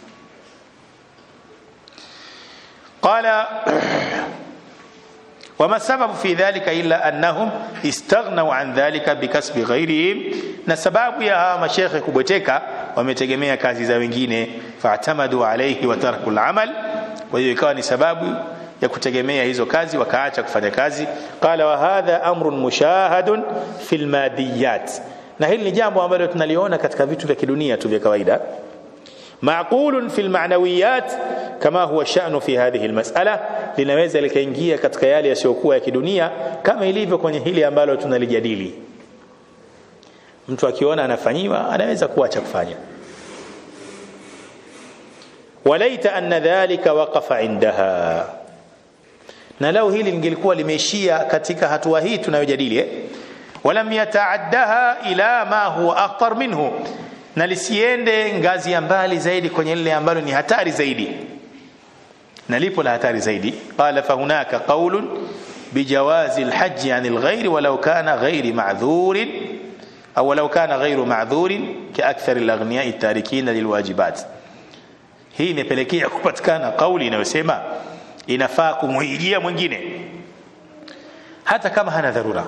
qala وما السبب في ذلك إلا أنهم استغنوا عن ذلك بكسب غيرهم na sababu ya hawa mashekhe kubweteka wametegemea kazi za wengine faatamadu alayhi wa tarku al-amal kwa hiyo ikawa ni sababu ya kutegemea hizo kazi wakaacha kufanya kazi qala wa hadha amrun mushahadun fil madiyat na hili ni jambo ambalo tunaliona katika vitu vya kidunia tu vya kawaida معقول في المعنويات كما هو الشأن في هذه المسألة linaweza likaingia katika yale yasiyokuwa ya kidunia kama ilivyo kwenye hili ambalo tunalijadili mtu akiona anafanyiwa anaweza kuacha kufanya walaita anna dhalika waqafa indaha na lau hili lingelikuwa limeishia katika hatua hii tunayojadili eh? walam yataaddaha ila ma huwa akhtar minhu na lisiende ngazi ya mbali zaidi kwenye lile ambalo ni hatari zaidi na lipo la hatari zaidi qala fahunaka qaulun bijawazi alhajj an alghayr walau kana ghayr ma'dhur au walau kana ghayr ma'dhur kaakthar alaghniya at-tarikin lilwajibat hii imepelekea kupatikana kauli inayosema inafaa kumuhijia mwingine hata kama hana dharura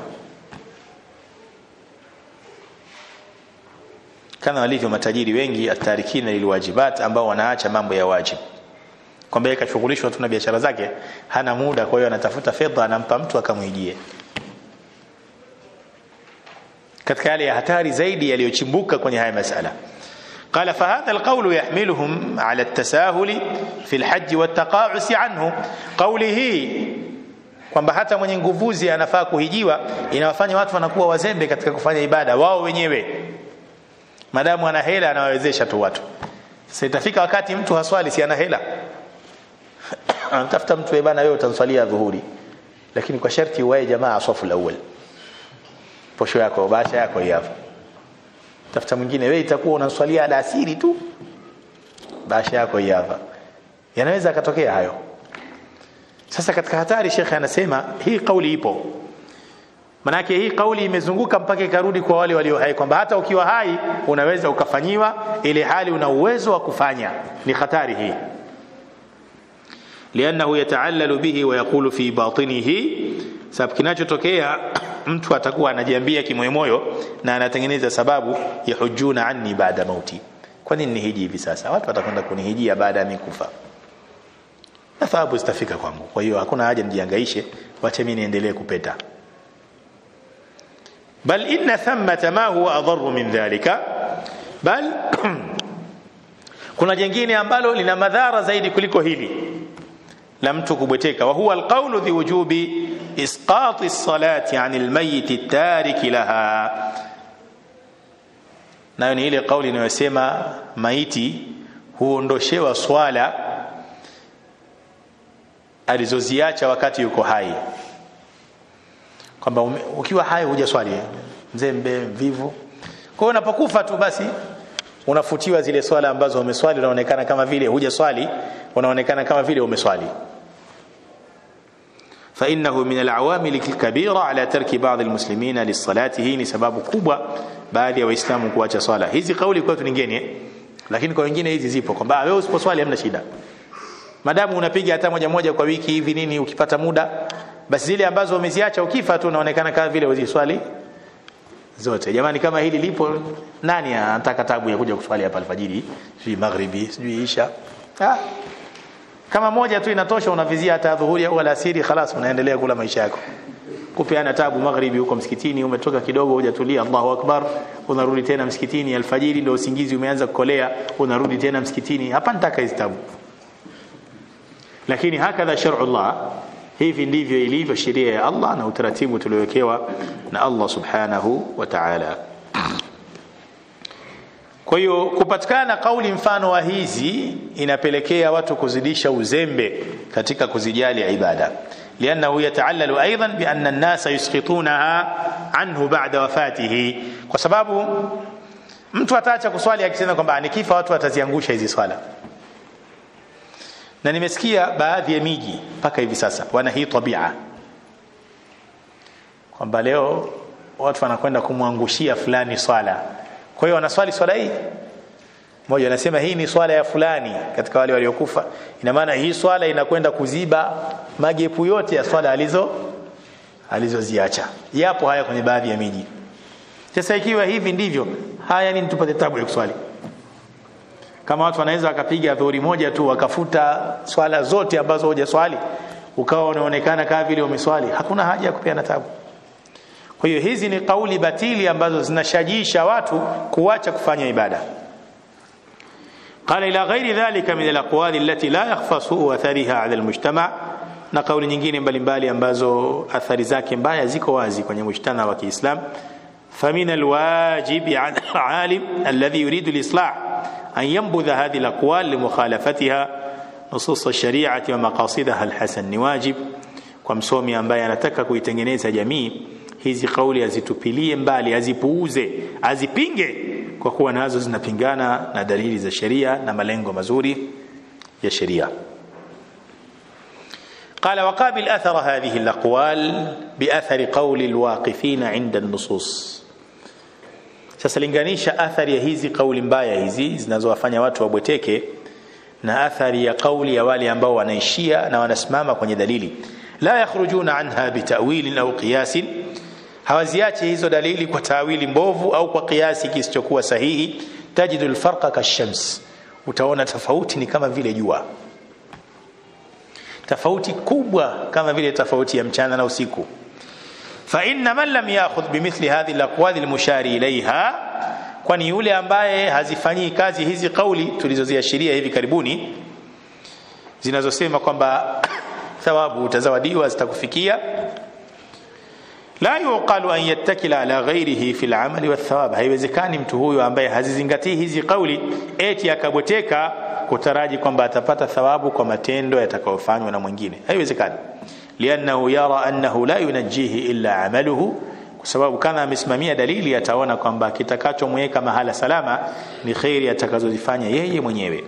kama walivyo matajiri wengi atarikina lilwajibat ambao wanaacha mambo ya wajibu kwamba yeye kashughulishwa tu na biashara zake hana muda kwa hiyo anatafuta fedha anampa mtu akamwijie katika yale ya hatari zaidi yaliyochimbuka kwenye haya masala قال فهذا القول يحملهم على التساهل في الحج والتقاعس عنه قوله kwamba hata mwenye nguvuzi anafaa kuhijiwa inawafanya watu wanakuwa wazembe katika kufanya ibada wao wenyewe madamu ana hela anawawezesha tu watu sasa itafika wakati mtu haswali si ana hela anatafuta mtu bana wewe utanswalia dhuhuri lakini kwa sharti uwae jamaa safu alawwal posho yako baasha yako hapo tafuta mwingine wewe itakuwa unaswalia alasiri tu baasha yako hapa yanaweza akatokea hayo sasa katika hatari shekhe anasema hii kauli ipo manake hii kauli imezunguka mpaka ikarudi kwa wale walio hai kwamba hata ukiwa hai unaweza ukafanyiwa ile hali una uwezo wa kufanya ni hatari hii liannahu yataallalu bihi wa yaqulu fi batinihi sababu kinachotokea mtu atakuwa anajiambia kimoyomoyo na anatengeneza sababu yahujuna anni baada mauti kwa nini nihiji hivi sasa watu watakwenda kunihijia baada ya mimi kufa na thawabu zitafika kwangu kwa hiyo hakuna haja nijihangaishe wacha mimi niendelee kupeta bal inna thamma ma huwa adharu min dhalika bal kuna jingine ambalo lina madhara zaidi kuliko hili la mtu kubweteka wa huwa alqawlu dhi wujubi isqati as-salati 'an al-mayyit at-tarik laha nayo ni ile kauli inayosema maiti huondoshewa swala alizoziacha wakati yuko hai kwamba ukiwa hai huja swali mzembe mvivu kwa hiyo unapokufa tu basi unafutiwa zile swala ambazo umeswali unaonekana kama vile huja swali unaonekana kama vile umeswali فإنه من العوامل الكبيرة على ترك بعض المسلمين للصلاة هي ni sababu kubwa baadhi ya waislamu kuacha swala hizi kauli kwetu ni ngeni lakini kwa wengine hizi zipo kwamba wewe usiposwali hamna shida madamu unapiga hata moja moja kwa wiki hivi nini ukipata muda basi zile ambazo umeziacha ukifa tu unaonekana kama vile uziswali zote jamani kama hili lipo nani anataka tabu ya kuja kuswali hapa alfajiri sijui maghribi sijui isha ah. kama moja tu inatosha unavizia hata dhuhuri au alasiri khalas unaendelea kula maisha yako kupeana tabu maghribi huko msikitini umetoka kidogo hujatulia Allahu akbar unarudi tena msikitini alfajiri ndio usingizi umeanza kukolea unarudi tena msikitini hapa nitaka hizo tabu lakini hakadha shar'ullah hivi ndivyo ilivyo sheria ya Allah na utaratibu tuliowekewa na Allah subhanahu wa ta'ala kwa hiyo kupatikana kauli mfano wa hizi inapelekea watu kuzidisha uzembe katika kuzijali ibada لأنه يتعلل أيضا بأن الناس يسقطونها عنه بعد وفاته kwa sababu mtu ataacha kuswali akisema kwamba nikifa watu wataziangusha hizi swala na nimesikia baadhi ya miji mpaka hivi sasa wana hii tabia kwamba leo watu wanakwenda kumwangushia fulani swala kwa hiyo wanaswali swala hii mmoja anasema hii ni swala ya fulani katika wale waliokufa ina maana hii swala inakwenda kuziba magepu yote ya swala alizo alizoziacha yapo haya kwenye baadhi ya miji sasa ikiwa hivi ndivyo haya nini tupate tabu ya kuswali kama watu wanaweza wakapiga dhuhuri moja tu wakafuta swala zote ambazo hujaswali ukawa unaonekana kama vile umeswali hakuna haja ya kupeana tabu kwa hiyo hizi ni kauli batili ambazo zinashajisha watu kuacha kufanya ibada قال إلى غير ذلك من الأقوال التي لا يخفى سوء أثرها على المجتمع na kauli nyingine mbalimbali ambazo athari zake mbaya ziko wazi kwenye mujtama wa Kiislam فمن الواجب على العالم الذي يريد الإصلاح أن ينبذ هذه الأقوال لمخالفتها نصوص الشريعة ومقاصدها الحسن ni wajib kwa msomi ambaye anataka kuitengeneza jamii hizi kauli azitupilie mbali azipuuze azipinge kwa kuwa nazo zinapingana na dalili za sheria na malengo mazuri ya sheria قال وقابل أثر هذه الأقوال بأثر قول الواقفين عند النصوص sasa linganisha athari ya hizi kauli mbaya hizi zinazowafanya watu wabweteke na athari ya kauli ya wale ambao wanaishia na wanasimama kwenye dalili la yakhrujuna anha bitawilin au qiyasin hawaziache hizo dalili kwa tawili mbovu au kwa kiasi kisichokuwa sahihi tajidu alfarqa kashams utaona tofauti ni kama vile jua tofauti kubwa kama vile tofauti ya mchana na usiku fa inna man lam ya'khudh bimithli hadhihi alaqwal almushari ilayha kwani yule ambaye hazifanyii kazi hizi kauli tulizoziashiria hivi karibuni zinazosema kwamba thawabu utazawadiwa zitakufikia la yuqalu an yattakila ala ghairihi fi al-amali wathawab haiwezekani mtu huyo ambaye hazizingatii hizi kauli eti akabweteka kutaraji kwamba atapata thawabu kwa matendo yatakayofanywa na mwingine haiwezekani liannahu yara annahu la yunajjihi illa amaluhu kwa sababu kana amesimamia dalili ataona kwamba kitakachomweka mahala salama ni khairi atakazozifanya yeye mwenyewe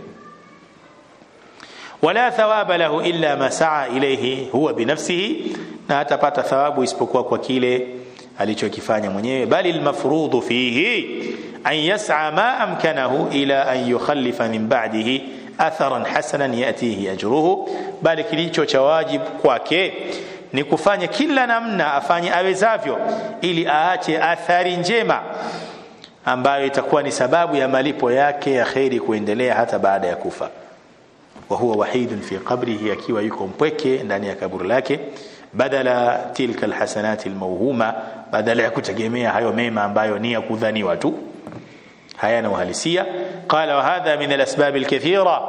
wala thawaba lahu illa ma saa ilayhi huwa binafsihi na hatapata thawabu isipokuwa kwa kile alichokifanya mwenyewe bali almafrudhu fihi an yas'a ma amkanahu ila an yukhallifa min ba'dihi atharan hasanan yatihi ajruhu bali kilicho cha wajibu kwake ni kufanya kila namna afanye awezavyo ili aache athari njema ambayo itakuwa ni sababu ya malipo yake ya kheri kuendelea hata baada ya kufa wa huwa wahidun fi qabrihi akiwa yuko mpweke ndani ya kaburi lake badala tilka alhasanati almawhuma badala ya kutegemea hayo mema ambayo ni ya kudhaniwa tu hayana uhalisia qala wa hadha min alasbab alkathira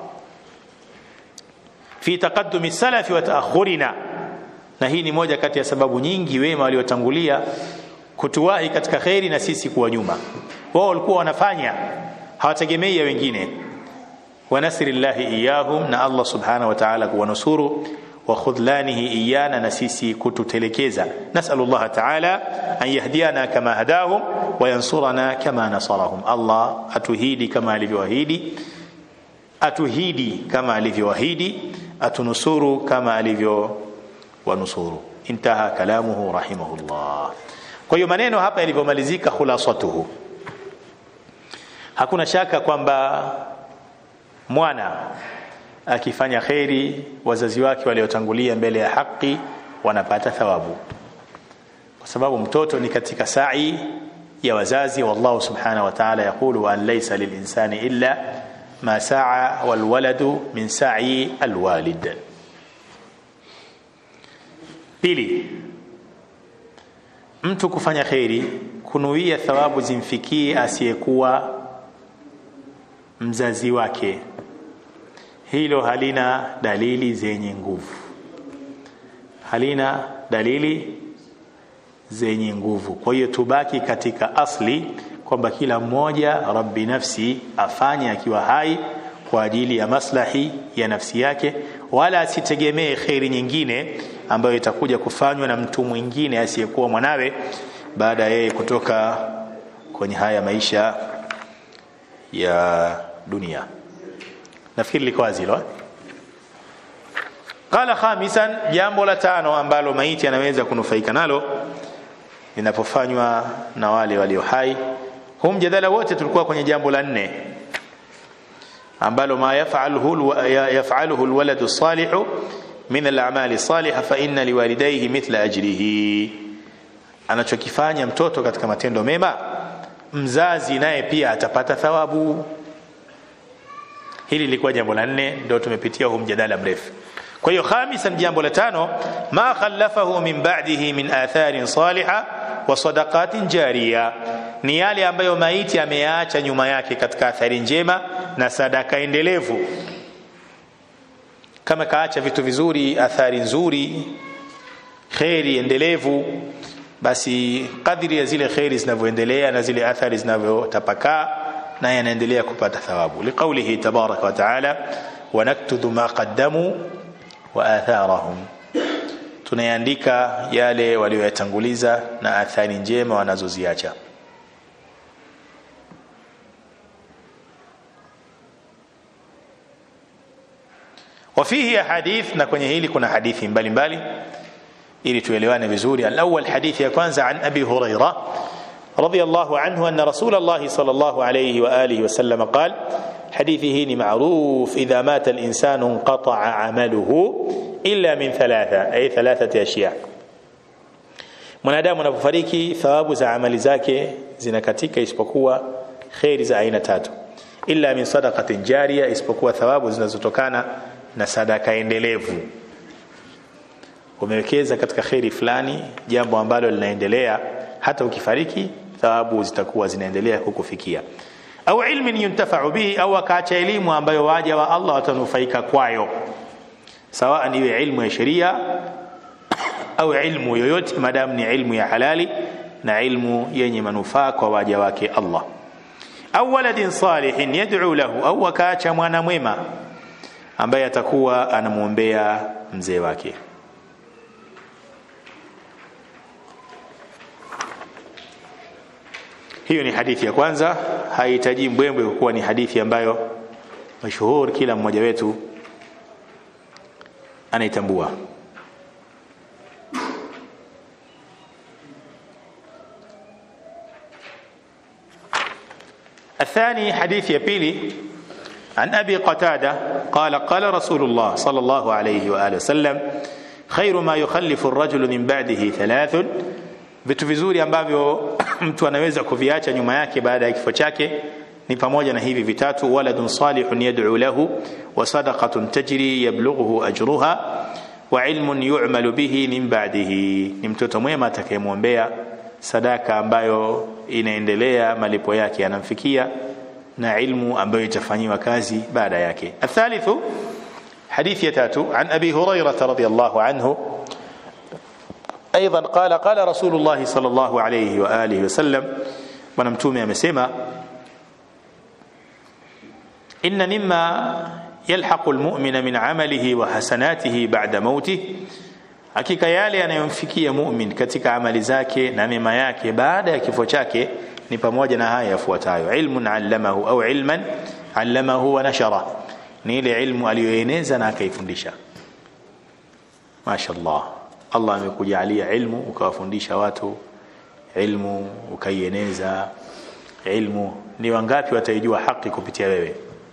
fi taqaddum as-salaf wa ta'akhurina na hii ni moja kati ya sababu nyingi wema waliotangulia kutuwahi katika khairi na sisi kuwa nyuma wao walikuwa wanafanya hawategemei ya wengine wa nasrillahi iyahum na Allah subhanahu wa ta'ala kuwanusuru wa khudlanihi iyana na sisi kututelekeza nasalu Allah ta'ala an yahdiana kama hadahum wa yansurana kama nasarahum Allah atuhidi kama alivyoahidi atuhidi kama alivyoahidi atunusuru kama alivyo wanusuru intaha kalamuhu rahimahullah kwa hiyo maneno hapa yalivyomalizika khulasatuhu hakuna shaka kwamba mwana akifanya kheri wazazi wake waliotangulia mbele ya haki wanapata thawabu kwa sababu mtoto ni katika sa'i ya wazazi wallahu subhanahu wa ta'ala yaqulu an laysa lilinsani illa ma sa'a walwaladu min sa'i alwalid pili mtu kufanya kheri kunuia thawabu zimfikie asiyekuwa mzazi wake hilo halina dalili zenye nguvu halina dalili zenye nguvu kwa hiyo tubaki katika asli kwamba kila mmoja rabbi nafsi afanye akiwa hai kwa ajili ya maslahi ya nafsi yake wala asitegemee kheri nyingine ambayo itakuja kufanywa na mtu mwingine asiyekuwa mwanawe baada ya yeye kutoka kwenye haya maisha ya dunia nafikiri liko wazi hilo qala khamisan jambo la tano ambalo maiti anaweza kunufaika nalo linapofanywa na wale walio hai huu mjadala wote tulikuwa kwenye jambo la nne ambalo ma yafaluhu yafaluhu alwaladu salihu min al'amali salihah fa inna liwalidayhi mithla ajrihi anachokifanya mtoto katika matendo mema mzazi naye pia atapata thawabu hili lilikuwa jambo la nne ndio tumepitia huu mjadala mrefu kwa hiyo khamisan jambo la tano ma khallafahu min ba'dihi min atharin salihah wa sadaqatin jariya ni yale ambayo maiti ameyaacha nyuma yake katika athari njema na sadaka endelevu kama kaacha vitu vizuri athari nzuri kheri endelevu basi kadri ya zile kheri zinavyoendelea na zile athari zinavyotapakaa naye anaendelea kupata thawabu liqaulihi tabaraka wa taala wanaktudhu ma qaddamu wa atharahum tunayaandika yale walioyatanguliza na athari njema wanazoziacha وفيه حديث na kwenye hili kuna hadithi mbalimbali ili tuelewane vizuri alawwal hadithi ya kwanza an abi huraira رضي الله عنه أن رسول الله صلى الله عليه وآله وسلم قال حديثه معروف إذا مات الإنسان انقطع عمله إلا من ثلاثة أي ثلاثة أشياء mwanadamu anapofariki thawabu za amali zake zinakatika isipokuwa kheri za aina tatu illa min sadaqatin jariya isipokuwa thawabu zinazotokana na sadaka endelevu umewekeza katika kheri fulani jambo ambalo linaendelea hata ukifariki thawabu zitakuwa zinaendelea kukufikia au ilmin yuntafau bihi au akaacha elimu ambayo waja wa Allah watanufaika kwayo sawa iwe ilmu ya sheria au ilmu yoyote madamu ni ilmu ya halali na ilmu yenye manufaa kwa waja wake Allah au waladin salihin yad'u lahu au akaacha mwana mwema ambaye atakuwa anamwombea mzee wake hiyo ni hadithi ya kwanza haihitaji mbwembwe kwa kuwa ni hadithi ambayo mashuhuri kila mmoja wetu anaitambua الثاني حديث يبيلي عن أبي قتادة قال قال رسول الله صلى الله عليه وآله وسلم خير ما يخلف الرجل من بعده ثلاث vitu vizuri ambavyo mtu anaweza kuviacha nyuma yake baada ya kifo chake ni pamoja na hivi vitatu waladun salihun yad'u lahu wa sadaqatun tajri yablughuhu ajruha wa ilmun yu'malu bihi min ba'dihi ni mtoto mwema atakayemwombea sadaka ambayo inaendelea malipo yake yanamfikia na ilmu ambayo itafanyiwa kazi baada yake athalithu hadithi ya tatu an abi hurairah radhiyallahu anhu ايضا قال قال رسول الله صلى الله عليه واله وسلم bwana mtume amesema inna mimma yalhaqu almu'mina min amalihi wa hasanatihi ba'da mautih hakika yale yanayomfikia mu'min katika amali zake na mema yake baada ya kifo chake ni pamoja na haya yafuatayo ilmun allamahu au ilman allamahu wa nashara ni ile ilmu aliyoeneza na akaifundisha mashaallah Allah amekujalia ilmu ukawafundisha watu ilmu ukaieneza ilmu ni wangapi wataijua haki kupitia wewe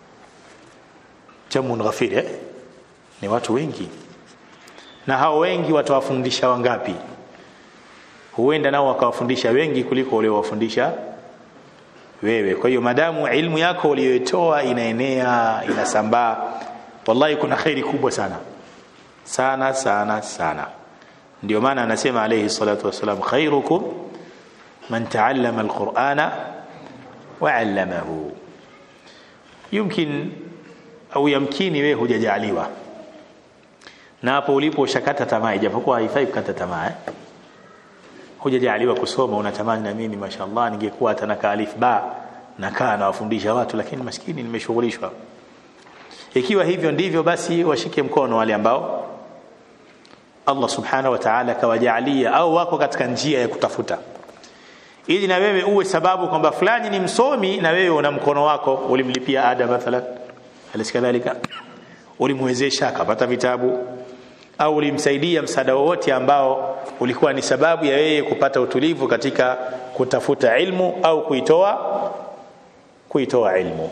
jamun ghafir eh? ni watu wengi na hao wengi watawafundisha wangapi huenda nao wakawafundisha wengi kuliko waliowafundisha wewe kwa hiyo madamu ilmu yako uliyoitoa inaenea inasambaa wallahi kuna khairi kubwa sana sana sana sana ndio maana anasema alayhi salatu wasalam khairukum man taallama alqur'ana wa 'allamahu yumkin au yamkini wewe hujajaliwa na hapo ulipo ushakata tamaa ijapokuwa haifai kukata tamaa eh? hujajaliwa kusoma unatamani na mimi mashallah ningekuwa hata na alif ba nakaa nawafundisha watu lakini maskini nimeshughulishwa ikiwa hivyo ndivyo basi washike mkono wale ambao Allah subhanahu wa ta'ala kawajalia au wako katika njia ya kutafuta ili na wewe uwe sababu kwamba fulani ni msomi na wewe una mkono wako ulimlipia ada mathalan alisikadhalika ulimwezesha akapata vitabu au ulimsaidia msaada wowote ambao ulikuwa ni sababu ya yeye kupata utulivu katika kutafuta ilmu au kuitoa kuitoa ilmu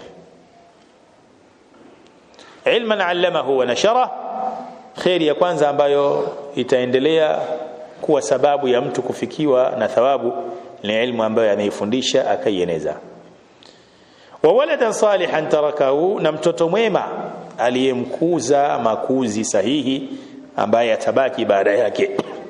ilman allamahu wa nashara khairi ya kwanza ambayo itaendelea kuwa sababu ya mtu kufikiwa na thawabu ni ilmu ambayo anaifundisha akaieneza wa waladan salihan tarakahu na mtoto mwema aliyemkuza makuzi sahihi ambaye atabaki baada yake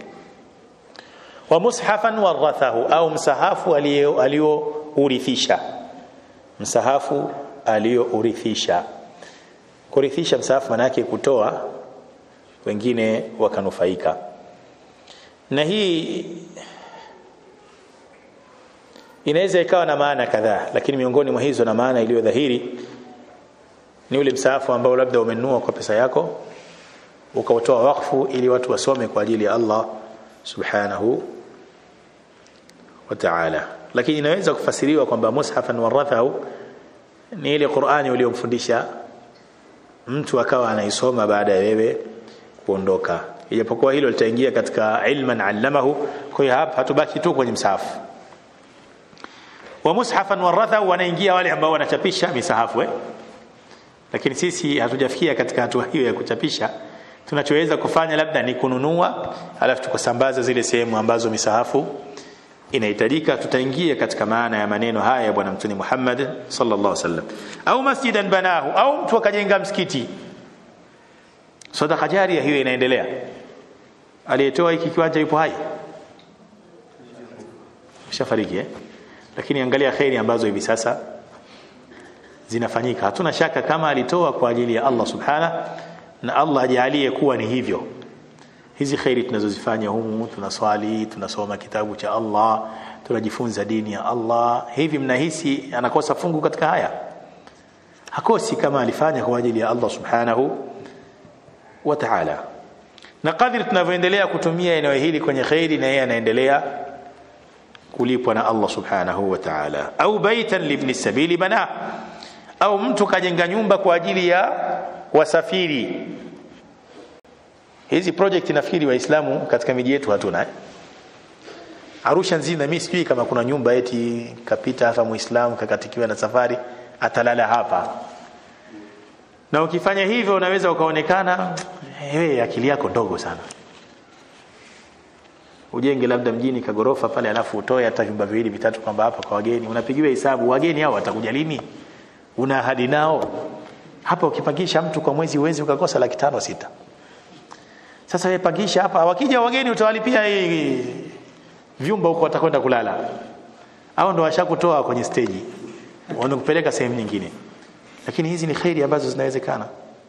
wa mushafan warathahu au msahafu aliyourithisha msahafu aliyourithisha kurithisha msahafu maana yake kutoa wengine wakanufaika na hii inaweza ikawa na maana kadhaa lakini miongoni mwa hizo na maana iliyo dhahiri ni ule msaafu ambao labda umenunua kwa pesa yako ukautoa wakfu ili watu wasome kwa ajili ya Allah subhanahu wa ta'ala lakini inaweza kufasiriwa kwamba mushafan warathahu ni ile Qur'ani uliyomfundisha mtu akawa anaisoma baada ya wewe kuondoka ijapokuwa hilo litaingia katika ilman allamahu kwa hiyo hapa hatubaki tu kwenye msahafu wa mushafan warathahu wanaingia wale ambao wanachapisha misahafu eh? lakini sisi hatujafikia katika hatua hiyo ya kuchapisha tunachoweza kufanya labda ni kununua alafu tukasambaza zile sehemu ambazo misahafu inahitajika tutaingia katika maana ya maneno haya ya bwana mtume Muhammad sallallahu alaihi wasallam au masjidan banahu au mtu akajenga msikiti sadaka jaria hiyo inaendelea aliyetoa hiki kiwanja yupo hai shafariki eh lakini angalia khairi ambazo hivi sasa zinafanyika hatuna shaka kama alitoa kwa ajili ya Allah subhana na Allah ajalie kuwa ni hivyo hizi khairi tunazozifanya humu tunaswali tunasoma kitabu cha Allah tunajifunza dini ya Allah hivi mnahisi anakosa fungu katika haya hakosi kama alifanya kwa ajili ya Allah subhanahu wa ta'ala na kadri tunavyoendelea kutumia eneo hili kwenye khairi na yeye anaendelea kulipwa na Allah subhanahu wa ta'ala au baitan libni sabili bana au mtu kajenga nyumba kwa ajili ya wasafiri hizi project nafikiri waislamu katika miji yetu hatuna eh? Arusha nzima mimi sijui kama kuna nyumba eti kapita hapa muislamu kakatikiwa na safari atalala hapa na ukifanya hivyo unaweza ukaonekana wewe akili yako ndogo sana ujenge labda mjini kagorofa pale alafu utoe hata vyumba viwili vitatu kwamba hapa kwa wageni unapigiwa hesabu wageni hao watakuja lini una ahadi nao hapa ukipangisha mtu kwa mwezi uwezi ukakosa laki tano sita sasa wewe pangisha hapa wakija wageni utawalipia hii vyumba huko watakwenda kulala au ndo washakutoa kwenye stage wanakupeleka sehemu nyingine lakini hizi ni khairi ambazo zinawezekana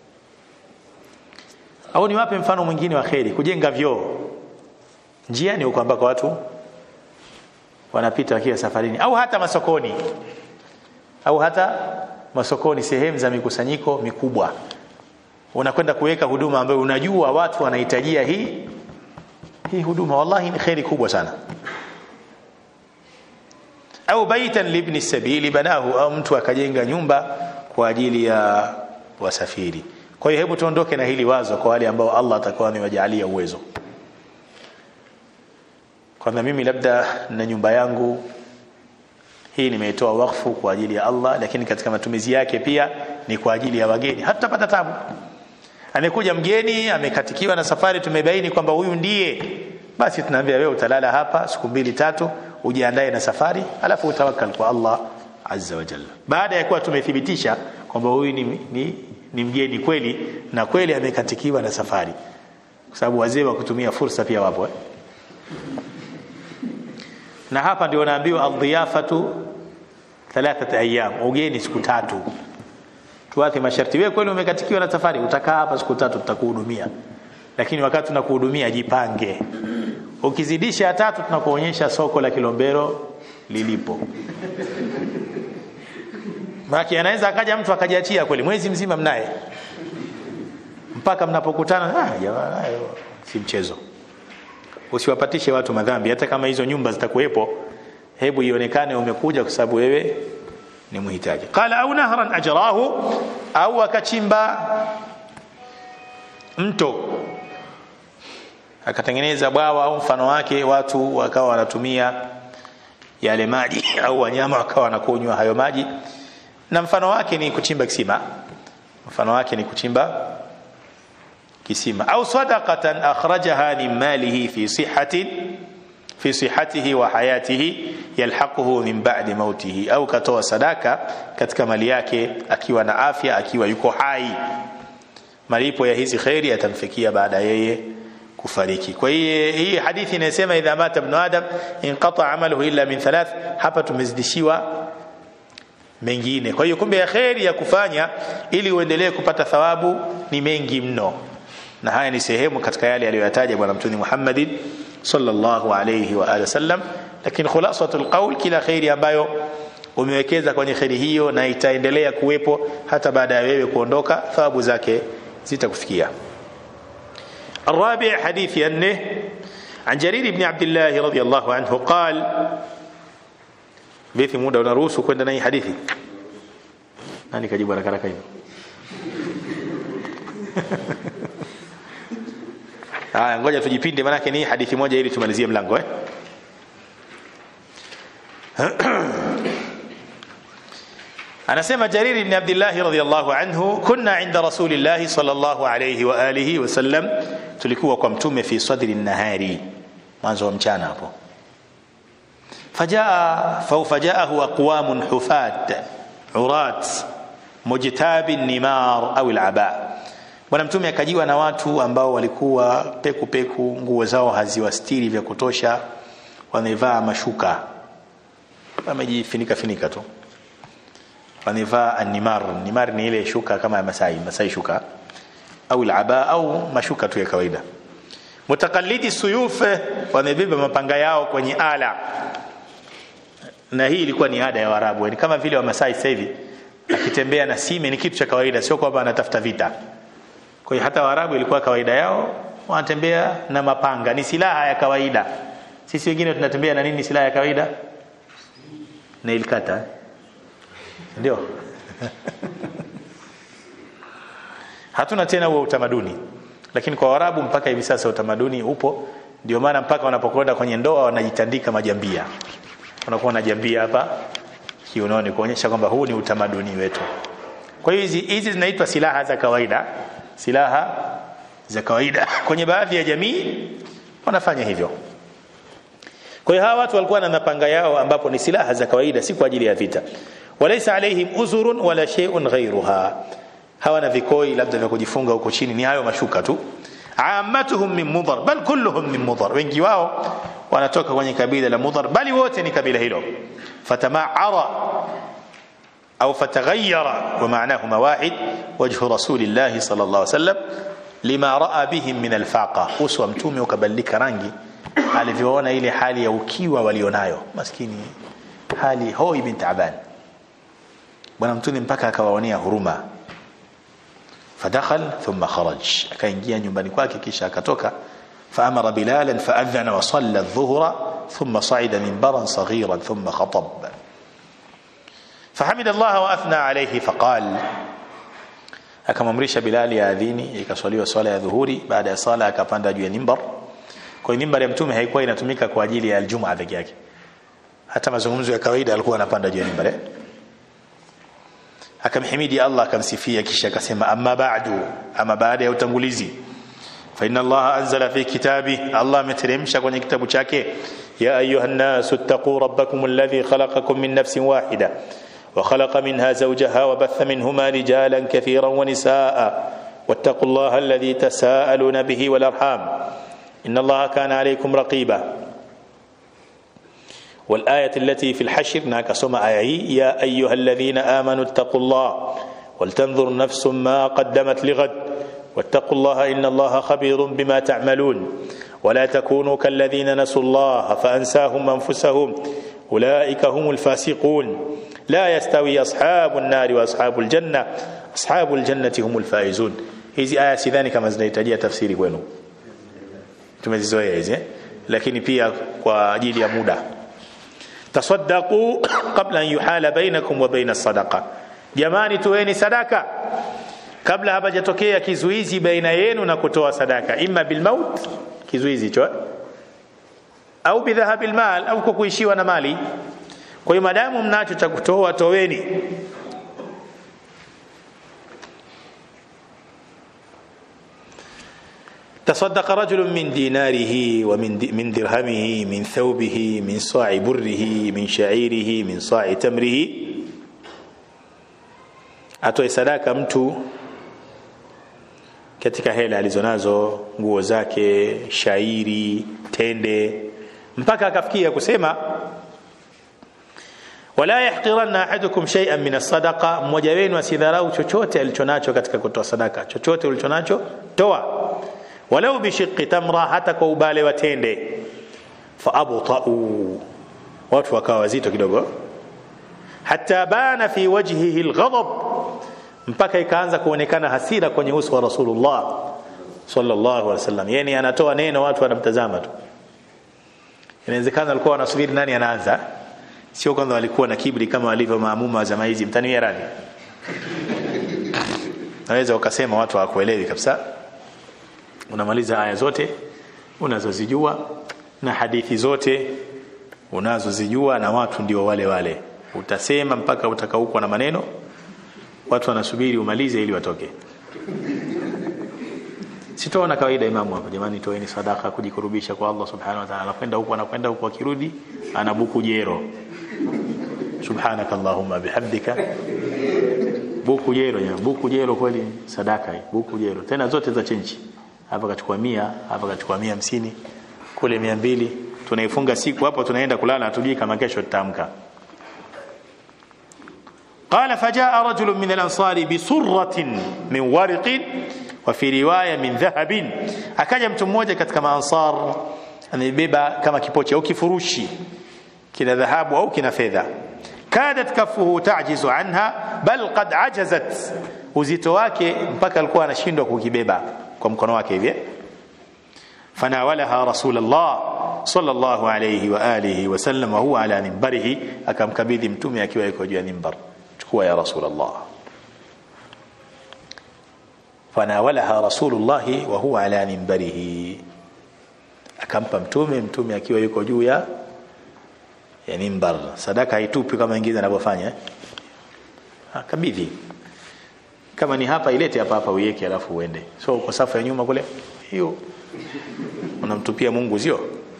au niwape mfano mwingine wa khairi kujenga vyoo njiani huko ambako watu wanapita wakiwa safarini au hata masokoni au hata masokoni sehemu za mikusanyiko mikubwa unakwenda kuweka huduma ambayo unajua watu wanahitajia hii hii huduma wallahi ni khairi kubwa sana au baitan libni sabili banahu au mtu akajenga nyumba kwa ajili ya wasafiri kwa hiyo hebu tuondoke na hili wazo kwa wale ambao Allah atakuwa amewajalia uwezo kwamba mimi labda na nyumba yangu hii nimeitoa wakfu kwa ajili ya Allah lakini katika matumizi yake pia ni kwa ajili ya wageni hatutapata tabu amekuja mgeni amekatikiwa na safari tumebaini kwamba huyu ndiye basi tunaambia wewe utalala hapa siku mbili tatu ujiandae na safari alafu utawakkal kwa Allah azza wa jalla baada ya kuwa tumethibitisha kwamba huyu ni, ni, ni mgeni kweli na kweli amekatikiwa na safari kwa sababu wazee wa kutumia fursa pia wapo eh? na hapa ndio naambiwa adhiyafatu thalathata ayyam ugeni siku tatu tuache masharti wewe kweli umekatikiwa na safari utakaa hapa siku tatu tutakuhudumia lakini wakati tunakuhudumia jipange ukizidisha tatu tunakuonyesha soko la Kilombero lilipo Maki anaweza akaja mtu akajiachia kweli mwezi mzima mnaye mpaka mnapokutana ah jamani si mchezo usiwapatishe watu madhambi hata kama hizo nyumba zitakuwepo hebu ionekane umekuja kwa sababu wewe ni mhitaji qala au nahran ajrahu au akachimba mto akatengeneza bwawa au mfano wake watu wakawa wanatumia yale maji au wanyama wakawa wanakunywa hayo maji na mfano wake ni kuchimba kisima mfano wake ni kuchimba kisima au sadaqatan akhrajaha min malihi fi sihhatin fi sihhatihi wa hayatihi yalhaquhu min ba'di mautihi au katoa sadaka katika mali yake akiwa na afya akiwa yuko hai malipo ya hizi khairi yatamfikia baada yeye kufariki kwa hiyo hii hadithi inasema idha mata ibn adam inqata amaluhu illa min thalath hapa tumezidishiwa mengine kwa hiyo kumbe ya khairi ya kufanya ili uendelee kupata thawabu ni mengi mno na haya ni sehemu katika yale aliyoyataja bwana mtume Muhammad sallallahu alayhi wa alihi wasallam lakini khulasatul qawl kila khairi ambayo umewekeza kwenye khairi hiyo na itaendelea kuwepo hata baada ya wewe kuondoka thawabu zake zitakufikia الرابع حديث أنه عن جرير بن عبد الله رضي الله عنه قال vipi muda unaruhusu kwenda na hii hadithi nani kajibu haraka haraka hivi haya ngoja tujipinde manake ni hadithi moja ili tumalizie mlango eh anasema Jarir ibn Abdullah radhiyallahu anhu kunna inda rasulillah sallallahu alayhi wa alihi wasallam tulikuwa kwa mtume fi sadri nahari mwanzo wa mchana hapo فجاء فجاءه أقوام حفاة عراة مجتاب النمار أو العباء bwana mtume akajiwa na watu ambao walikuwa peku peku nguo zao haziwastiri vya kutosha wamevaa mashuka wamejifinika finika tu wamevaa animar nimar ni ile shuka kama ya masai masai shuka au alaba au mashuka tu ya kawaida mutakallidi suyuf wamebeba mapanga yao kwenye ala na hii ilikuwa ni ada ya Waarabu ni kama vile Wamasai sasa hivi akitembea na sime ni kitu cha kawaida sio kwamba anatafuta vita kwa hiyo hata Waarabu ilikuwa kawaida yao wanatembea na mapanga ni silaha ya kawaida sisi wengine tunatembea na nini silaha ya kawaida nail cutter ndio hatuna tena huo utamaduni lakini kwa Waarabu mpaka hivi sasa utamaduni upo ndio maana mpaka wanapokwenda kwenye ndoa wanajitandika majambia unakuwa na jambia hapa kiunoni kuonyesha kwamba huu ni utamaduni wetu kwa hiyo hizi hizi zinaitwa silaha za kawaida silaha za kawaida kwenye baadhi ya jamii wanafanya hivyo kwa hiyo hawa watu walikuwa na mapanga yao ambapo ni silaha za kawaida si kwa ajili ya vita walaysa alaihim uzurun wala shay'un ghayruha hawana vikoi labda vya kujifunga huko chini ni hayo mashuka tu ammatuhum min mudhar bal kulluhum min mudhar wengi wao wanatoka kwenye kabila la mudhar bali wote ni kabila hilo fatamaara au fataghayyara wa ma'nahuma wahid wajhu rasulillah sallallahu alaihi wasallam lima raa bihim min alfaqa uso wa mtume ukabadilika rangi alivyoona ile hali ya ukiwa walionayo maskini hali hoi bin taban bwana mtume mpaka akawaonea huruma فدخل ثم خرج akaingia nyumbani kwake kisha akatoka فأمر بلالا فأذن وصلى الظهر ثم صعد منبرا صغيرا ثم خطب فحمد الله وأثنى عليه فقال akamamrisha Bilali yaadhini ikaswaliwa swala ya dhuhuri baada ya sala akapanda juu ya mimbar kwa hiyo mimbar ya mtume haikuwa inatumika kwa ajili ya aljumaa peke yake hata mazungumzo ya kawaida alikuwa anapanda juu ya mimbar eh? akamhimidi Allah akamsifia kisha akasema amma ba'du ama baada ya utangulizi fa inna Allah anzala fi kitabi Allah ameteremsha kwenye kitabu chake ya ayuha an-nasu ittaqu rabbakum alladhi khalaqakum min nafsin wahida وخلق منها زوجها وبث منهما رجالا كثيرا ونساء واتقوا الله الذي تساءلون به والارحام ان الله كان عليكم رقيبا والآية التي في الحشر ناك سمع يا أيها الذين آمنوا اتقوا الله ولتنظر نفس ما قدمت لغد واتقوا الله إن الله خبير بما تعملون ولا تكونوا كالذين نسوا الله فأنساهم أنفسهم أولئك هم الفاسقون لا يستوي أصحاب النار وأصحاب الجنة أصحاب الجنة هم الفائزون hizi aya sidhani kama zinahitajia tafsiri kwenu tumezizoea hizi eh? lakini pia kwa ajili ya muda tasaddaqu qabla an yuhala bainakum wa baina sadaqa jamani toeni sadaka kabla hapajatokea kizuizi baina yenu na kutoa sadaka imma bil maut kizuizi hicho au bidhahabil mal au kwa kuishiwa na mali kwa hiyo madamu mnacho cha kutoa toweni تصدق رجل من ديناره ومن من درهمه من ثوبه من صاع بره من شعيره من صاع تمره atoe sadaka mtu katika hela alizonazo nguo zake shairi tende mpaka akafikia kusema wala yahqiranna ahadukum shay'an min as-sadaqa mmoja wenu asidharau chochote alichonacho katika kutoa sadaka chochote ulichonacho toa walau bishiqqi tamra hata kwa ubale wa tende fa abta'u watu wakawa wazito kidogo hatta bana fi wajhihi alghadab mpaka ikaanza kuonekana hasira kwenye uso wa rasulullah sallallahu alaihi wasallam yani anatoa neno watu wanamtazama tu inawezekana alikuwa wanasubiri nani anaanza sio kwanza walikuwa na kibri kama walivyo maamuma wa zama hizi mtaniwia radhi naweza ukasema watu hawakuelewi kabisa unamaliza aya zote unazozijua na hadithi zote unazozijua na watu ndio wale wale utasema mpaka utakaukwa na maneno watu wanasubiri umalize ili watoke sitoona kawaida imamu hapa jamani toeni sadaka kujikurubisha kwa Allah subhanahu wa ta'ala anakwenda huko anakwenda huko akirudi anabuku jero subhanakallahumma bihamdika buku jero ya buku jero kweli sadaka hii buku jero tena zote za chenchi hapa kachukua mia hapa kachukua mia hamsini kule mia mbili tunaifunga siku hapo tunaenda kulala hatujui kama kesho tutaamka قال فجاء رجل من الأنصار بسرة من ورق وفي رواية من ذهب akaja mtu mmoja katika maansar amebeba kama kipochi au kifurushi kina dhahabu au kina fedha kadat kafuhu tajizu anha bal qad ajazat uzito wake mpaka alikuwa anashindwa kukibeba kwa mkono wake hivi fanawalaha rasulullah sallallahu alayhi wa alihi wasallam wa huwa ala minbarihi akamkabidhi mtume akiwa yuko juu ya minbar chukua ya rasulullah fanawalaha rasulullah wa huwa ala minbarihi akampa mtume mtume akiwa yuko juu ya ya mimbar sadaka haitupi kama wengine wanavyofanya kabidhi kama ni hapa ilete hapa hapa uiweke alafu uende so kwa safu ya nyuma kule hiyo unamtupia Mungu sio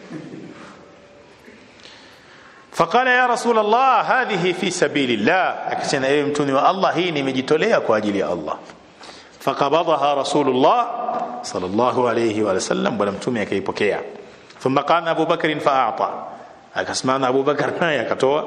فقال يا رسول الله هذه في سبيل الله akisema ewe mtuni wa Allah hii nimejitolea kwa ajili ya Allah فقبضها رسول الله صلى الله عليه وسلم bwana mtume akaipokea ثم قام ابو بكر فاعطى akasimama Abu Bakar naye akatoa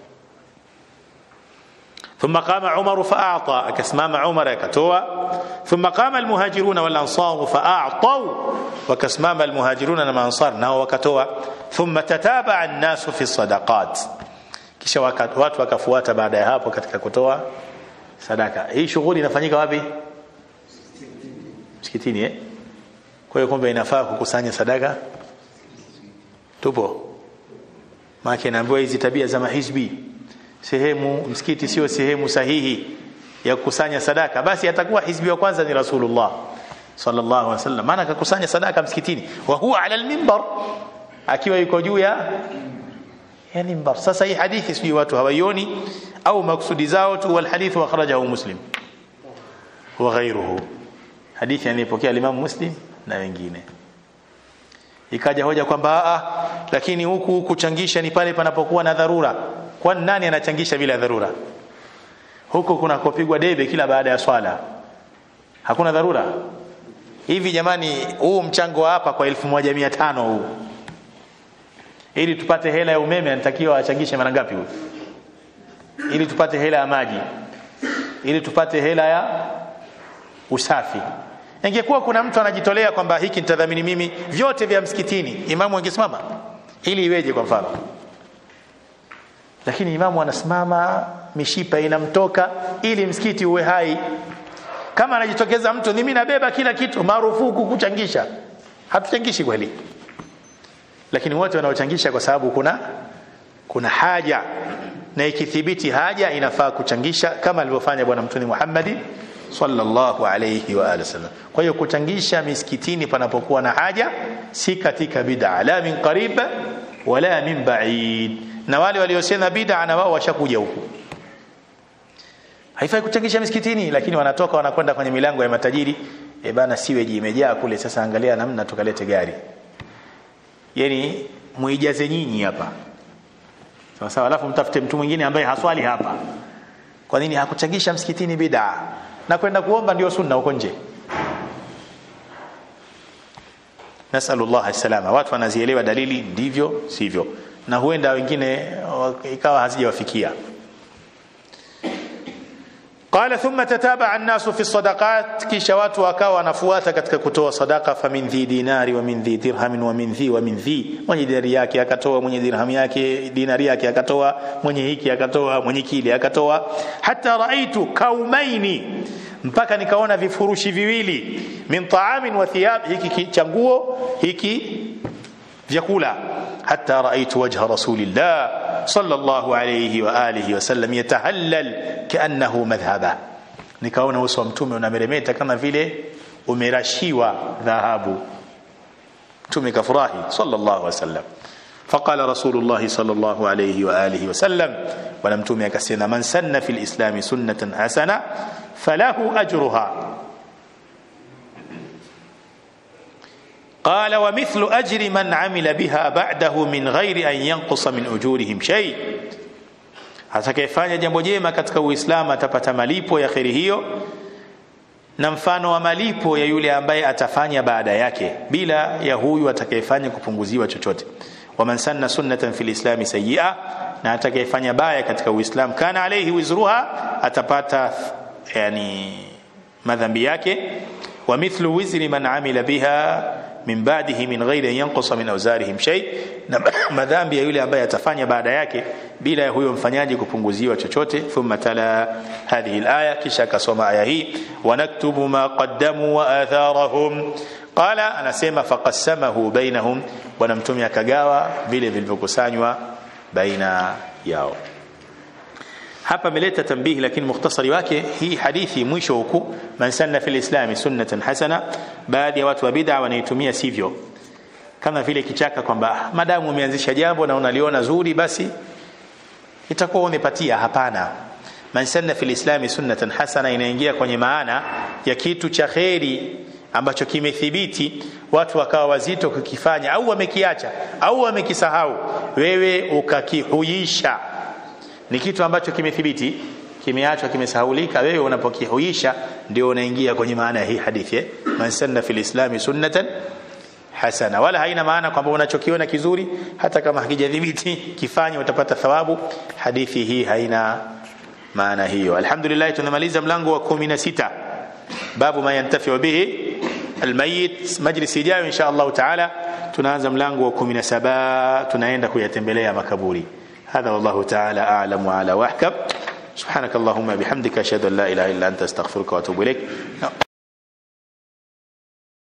ثم قام عمر فأعطى أكسمام عمر كتوى ثم قام المهاجرون والأنصار فأعطوا وكسمام المهاجرون والأنصار ناو وكتوى ثم تتابع الناس في الصدقات kisha watu wakafuata baada ya hapo katika kutoa sadaka hii shughuli inafanyika wapi msikitini eh kwa hiyo kumbe inafaa kukusanya sadaka tupo maana naambiwa hizi tabia za mahizbi sehemu msikiti sio sehemu sahihi ya kukusanya sadaka basi atakuwa hizbi wa kwanza ni rasulullah sallallahu alaihi wasallam maana akakusanya sadaka msikitini wa huwa ala alminbar akiwa yuko juu ya ya mimbar sasa hii hadithi sijui watu hawaioni au maksudi zao tu wal hadithu akhrajahu muslim wa ghayruhu hadithi anayepokea Imam Muslim na wengine ikaja hoja kwamba a lakini huku kuchangisha ni pale panapokuwa na dharura kwani nani anachangisha bila dharura huku kuna kupigwa debe kila baada ya swala hakuna dharura hivi jamani huu mchango wa hapa kwa 1500 huu ili tupate hela ya umeme anatakiwa achangishe mara ngapi huyu ili tupate hela ya maji ili tupate hela ya usafi ingekuwa kuna mtu anajitolea kwamba hiki nitadhamini mimi vyote vya msikitini imamu angesimama ili iweje kwa mfano lakini imamu anasimama mishipa inamtoka ili msikiti uwe hai kama anajitokeza mtu mimi nabeba kila kitu marufuku kuchangisha hatuchangishi kweli lakini wote wanaochangisha kwa sababu kuna kuna haja na ikithibiti haja inafaa kuchangisha kama alivyofanya bwana mtume Muhammad sallallahu alayhi wa alihi wasallam kwa hiyo kuchangisha misikitini panapokuwa na haja si katika bid'a la min qarib wala min ba'id na wale waliosema bid'a na wao washakuja huku haifai kuchangisha misikitini lakini wanatoka wanakwenda kwenye milango ya matajiri e bana siweji imejaa kule sasa angalia namna tukalete gari yani muijaze nyinyi hapa sawa sawa alafu mtafute mtu mwingine ambaye haswali hapa kwa nini hakuchangisha msikitini bid'a na kwenda kuomba ndio sunna huko nje nasallallahu salama watu wanazielewa dalili ndivyo sivyo na huenda wengine ikawa hazijawafikia قال ثم تتابع الناس في الصدقات kisha watu wakawa wanafuata katika kutoa sadaka famin dhi dinari wa min dhi dirham wa min dhi wa min dhi mwenye dinari yake akatoa mwenye dirham yake dinari yake akatoa mwenye hiki akatoa mwenye kile akatoa hata raaitu kaumaini mpaka nikaona vifurushi viwili min taamin wa thiyab hiki cha nguo hiki vyakula hata raaitu wajha rasulillah sallallahu alayhi wa alihi wasallam yatahallal kaannahu madhhaba nikaona uso wa mtume unameremeta kama vile umerashiwa dhahabu mtume kafurahi sallallahu alayhi wasallam فقال رسول الله صلى الله عليه وآله وسلم ولم تمي كسينا من سن في الإسلام سنة حسنة فله أجرها قال ومثل أجر من عمل بها بعده من غير أن ينقص من أجورهم شيء atakayefanya jambo jema katika uislamu atapata malipo ya kheri hiyo na mfano wa malipo ya yule ambaye atafanya baada yake bila ya huyu atakayefanya kupunguziwa chochote waman sanna sunnatan fil islami sayyi'a na atakayefanya baya katika uislamu kana alayhi wizruha atapata yani madhambi yake wa mithlu wizri man amila biha min ba'dihi min ghairi an yanqusa min awzarihim shay na madhambi ya yule ambaye atafanya baada yake bila ya huyo mfanyaji kupunguziwa chochote thumma tala hadhihi alaya kisha akasoma aya hii wanaktubu ma qaddamu wa atharahum qala anasema faqassamahu bainahum bwana mtume akagawa vile vilivyokusanywa baina yao hapa ameleta tambihi lakini mukhtasari wake hii hadithi mwisho huku man sanna fil islami sunnatan hasana baadhi ya watu wa bid'a wanaitumia sivyo kama vile kichaka kwamba madamu umeanzisha jambo na unaliona zuri basi itakuwa umepatia hapana man sanna fil islami sunnatan hasana inaingia kwenye maana ya kitu cha kheri ambacho kimethibiti watu wakawa wazito kukifanya au wamekiacha au wamekisahau wewe ukakihuisha ni kitu ambacho kimethibiti kimeachwa kimesahaulika wewe unapokihuisha ndio unaingia kwenye maana ya hii hadithi eh? man sanna fil islami sunnatan hasana wala haina maana kwamba unachokiona kizuri hata kama hakijadhibiti kifanye utapata thawabu hadithi hii haina maana hiyo alhamdulillah tunamaliza mlango wa 16 babu ma yantafi bihi almayit majlis ijayo insha Allah taala tunaanza mlango wa 17 tunaenda kuyatembelea makaburi هذا والله تعالى أعلم وعلى وأحكم سبحانك اللهم بحمدك أشهد أن لا إله إلا أنت أستغفرك وأتوب إليك